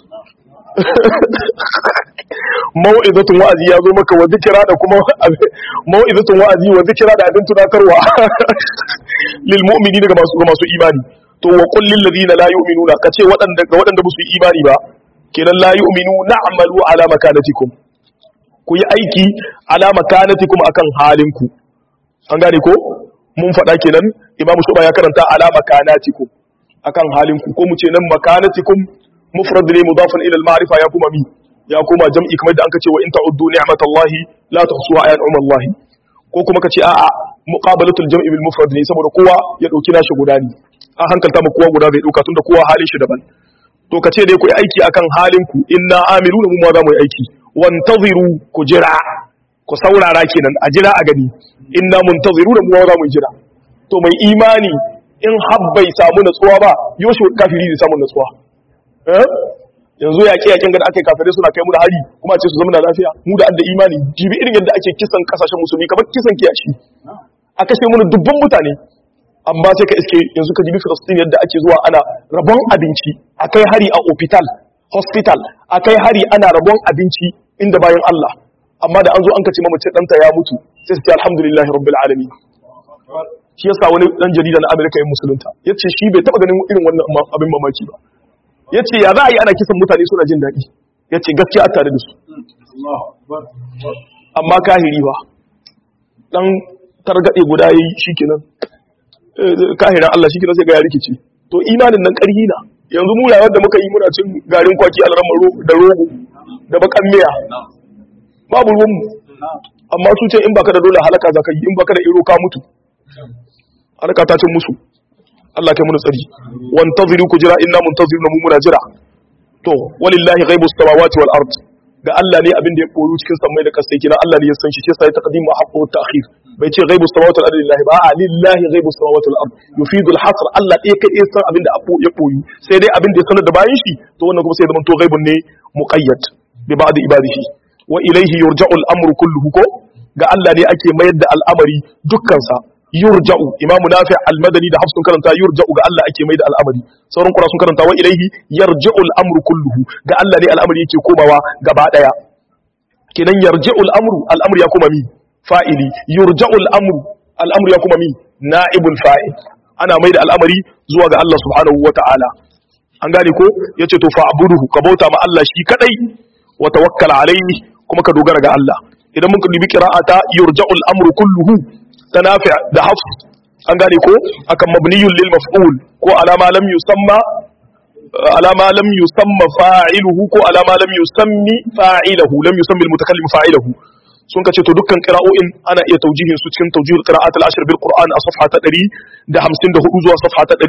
[SPEAKER 1] mau'izatun wa'azi ya zo maka wa zikira da kuma mau'izatun wa'azi wa zikira da abin tunatarwa lil mu'mini daga masu masu imani to wa qul lil ladina la yu'minuna kace waɗanda ga waɗanda ba su yi imani ba kenan la yu'minu na'malu ala makanatikum ku yi aiki ala makanatikum akan halinku an gane ko mun faɗa kenan imamu shuba ya karanta ala makanatikum akan halinku ko mu ce nan makanatikum mufrad ne mudafan ila al-ma'rifa ya kuma mi ya kuma jam'i kamar da anka ce wa in ta'uddu ni'matallahi la tuhsuha ayat Allah ko kuma kace a'a muqabalatul jam'i bil mufrad ne saboda kowa ya dauki nashi guda ne an hankalta mu kowa guda zai dauka tunda kowa halin shi daban to kace dai ku yi aiki akan halin ku inna amiluna mu ma za mu yi aiki wantaziru ku jira ku saurara kenan a jira a gani inna muntaziruna mu ma za mu jira to mai imani in habbai samu natsuwa ba yoshi kafiri zai samu natsuwa yanzu yaƙe yaƙen gada aka yi kafirai suna kai mu da hari kuma ce su zama da lafiya mu da adda imani jibi irin yadda ake kisan kasashen musulmi kamar kisan kiyashi a kashe mu dubban mutane amma sai ka iske yanzu ka jibi filistin yadda ake zuwa ana rabon abinci a kai hari a hospital hospital a kai hari ana rabon abinci inda bayan Allah amma da an zo an kace mamace ɗanta ya mutu sai su ce alhamdulillahi rabbil alamin shi yasa wani dan jarida na Amerika yin musulunta yace shi bai taba ganin irin wannan abin mamaki ba ya ce ya za a yi ana kisan mutane suna jin daɗi ya ce gaskiya a tare da su amma kahiri ba ɗan targaɗe guda ya yi shi kenan kahiran Allah shi kenan sai ga ya rikici to imanin nan ƙarhi na yanzu mu rayuwar da muka yi muna cin garin kwaki alramar da rogo da bakan miya babu ruwanmu amma su ce in baka da dole halaka za ka yi in baka da iro ka mutu halaka ta cin musu Allah kai muna tsari wantaziru ku jira inna muntaziruna mu muna jira to walillahi ghaibus samawati wal ard ga Allah ne abin da ya koyu cikin sammai da kasai kina Allah ne ya san shi sai sai taqdimu haqqu ta'khir bai ce ghaibu samawati wal ardi lillahi ba a lillahi ghaibu samawati wal ardi yufidu al hasr Allah ɗaya kai ya san abin da ya koyu sai dai abin da ya sanar da bayan shi to wannan kuma sai zama to ghaibun ne muqayyad bi ba'd ibadihi wa ilayhi yurja'u al amru kulluhu ko ga Allah ne ake mayar da al'amari dukkan sa yurja'u imamu nafi al-madani da hafsun karanta yurja'u ga Allah ake mai da al'amari sauran kura sun karanta wa ilaihi yarji'u al-amru kulluhu ga Allah ne al'amari yake komawa gaba daya kenan yarji'u al-amru al-amru ya kuma mi fa'ili yurja'u al-amru al-amru ya kuma mi na'ibul fa'il ana mai da al'amari zuwa ga Allah subhanahu wata'ala an gane ko yace to fa'buduhu ka bauta ma Allah shi kadai wa tawakkal alaihi kuma ka dogara ga Allah idan muka dubi qira'ata yurja'u al-amru kulluhu تنافع ده حفظ an gane ko akan mabniyun lil maf'ul ko alama lam yusamma alama lam yusamma fa'iluhu ko alama lam yusammi fa'iluhu lam yusammi al mutakallim fa'iluhu sun kace to dukkan qira'o'in ana iya taujihin su cikin tawjihul qira'at al ashr bil qur'an a safha ta 154 zuwa safha ta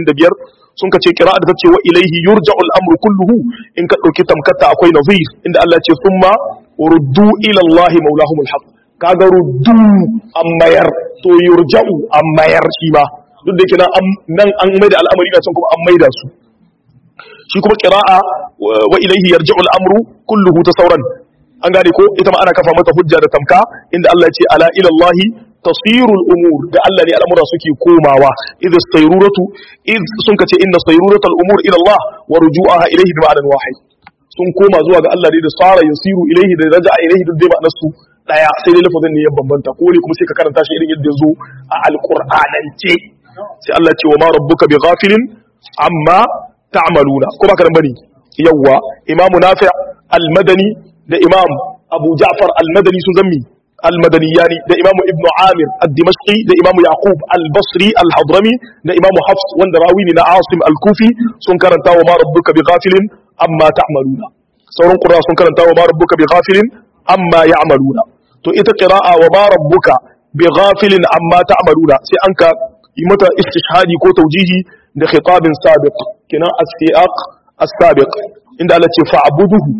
[SPEAKER 1] 155 sun kace qira'a da tace wa ilayhi yurja'u al amru kulluhu in ka dauki tamkata akwai nazir inda Allah ya ce summa uruddu ila Allah maulahumul haqq kaga ruddu an mayar to yurja'u an mayar shi ba duk da kina nan an maida al'amari na can kuma an maida su shi kuma qira'a wa ilayhi yarji'u al-amru kulluhu ta sauran an gane ko ita ma ana kafa mata hujja da tamka inda Allah ya ce ala ila Allah tasiru al-umur da Allah ne al'amura suke komawa idh sayruratu idh sun kace inna sayruratu al-umur ila Allah wa ruju'aha ilayhi bi ma'anan wahid sun koma zuwa ga Allah ne da sara yasiru ilayhi da raja'a ilayhi duk dai ma'anar su daya sai dai lafazin ne ya bambanta ko ne kuma sai ka karanta shi irin yadda zo a alqur'anance sai Allah ce wa ma rabbuka bi ghafilin amma ta'maluna ko ba karan bane yawa imamu nafi' al-madani da imam abu ja'far al-madani sun zammi al-madaniyani da imamu ibnu amir ad-dimashqi da imamu yaqub al-basri al-hadrami da imamu hafs wanda rawi ne na asim al-kufi sun karanta wa ma rabbuka bi ghafilin amma ta'maluna sauran qurra sun karanta wa ma rabbuka bi ghafilin amma ya'maluna to ita qira'a wa ba rabbuka bi ghafilin amma ta'maluna sai an ka yi mata istishhadi ko tawjihi da khitabin sabiq kinan as-siyaq as-sabiq inda Allah ce fa'buduhu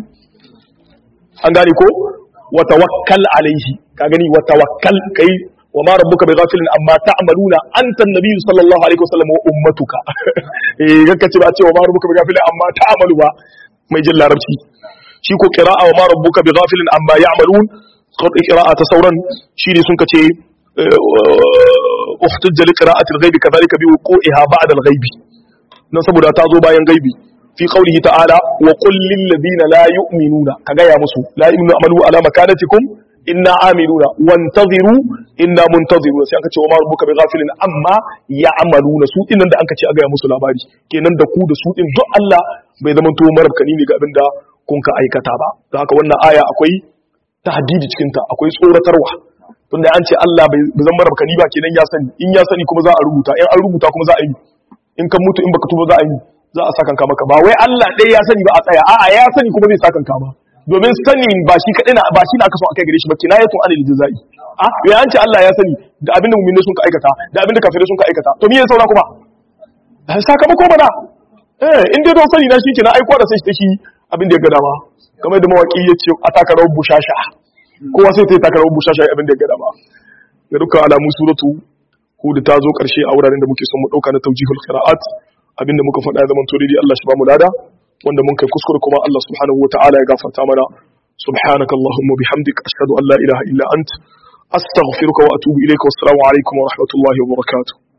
[SPEAKER 1] an gane ko wa tawakkal alaihi ka gani wa tawakkal kai wa ma rabbuka bi ghafilin amma ta'maluna anta an-nabiy sallallahu alaihi wasallam wa ummatuka eh ganka ce ba ce wa ma rabbuka bi ghafilin amma ta'malu ba mai jin larabci shi ko qira'a wa ma rabbuka bi ghafilin amma ya'malun qira'a ta sauran shi ne sun kace uhtujja li qira'ati al-ghaibi kadhalika bi wuqu'iha ba'da al-ghaibi nan saboda ta zo bayan gaibi fi qawlihi ta'ala wa qul lil ladina la yu'minuna kaga ya musu la yu'minu amalu ala makanatikum inna amiluna wantaziru inna muntaziruna sai aka ce wa ma rabbuka bi ghafilin amma ya'maluna su din da aka ce a ga musu labari kenan da ku da su din duk Allah bai zama to marabkani ne ga abin da kun ka aikata ba don haka wannan aya akwai tahdidi cikin ta akwai tsoratarwa tunda an ce Allah bai zama marabkani ba kenan ya sani in ya sani kuma za a rubuta in an rubuta kuma za a yi in kan mutu in baka tuba za a yi za a sakanka maka ba wai Allah ɗaya ya sani ba a tsaya a'a ya sani kuma zai sakanka ba domin sanin ba shi kaɗai na ba shi na aka so akai gare shi ba kinayatun anil jazai a ya an ce Allah ya sani da abinda mu'mini sun ka aikata da abinda kafirai sun ka aikata to me ya saura kuma sakamako bana eh in dai don sani na shi kenan aiko da sai shi abin da ya ga dama kamar da mawaki ya ce a takarar bushasha kowa sai ta yi takarar bushasha abin da ya ga dama ga dukkan alamu suratu hudu ta zo karshe a wuraren da muke son mu dauka na tawjihul qira'at abinda muka faɗa zaman to daidai Allah shi ba mu lada wanda mun kai kuskure kuma Allah subhanahu wataala ya gafarta mana subhanaka allahumma bihamdika ashhadu an la ilaha illa ant astaghfiruka wa atubu ilayka wassalamu alaikum wa rahmatullahi wa barakatuh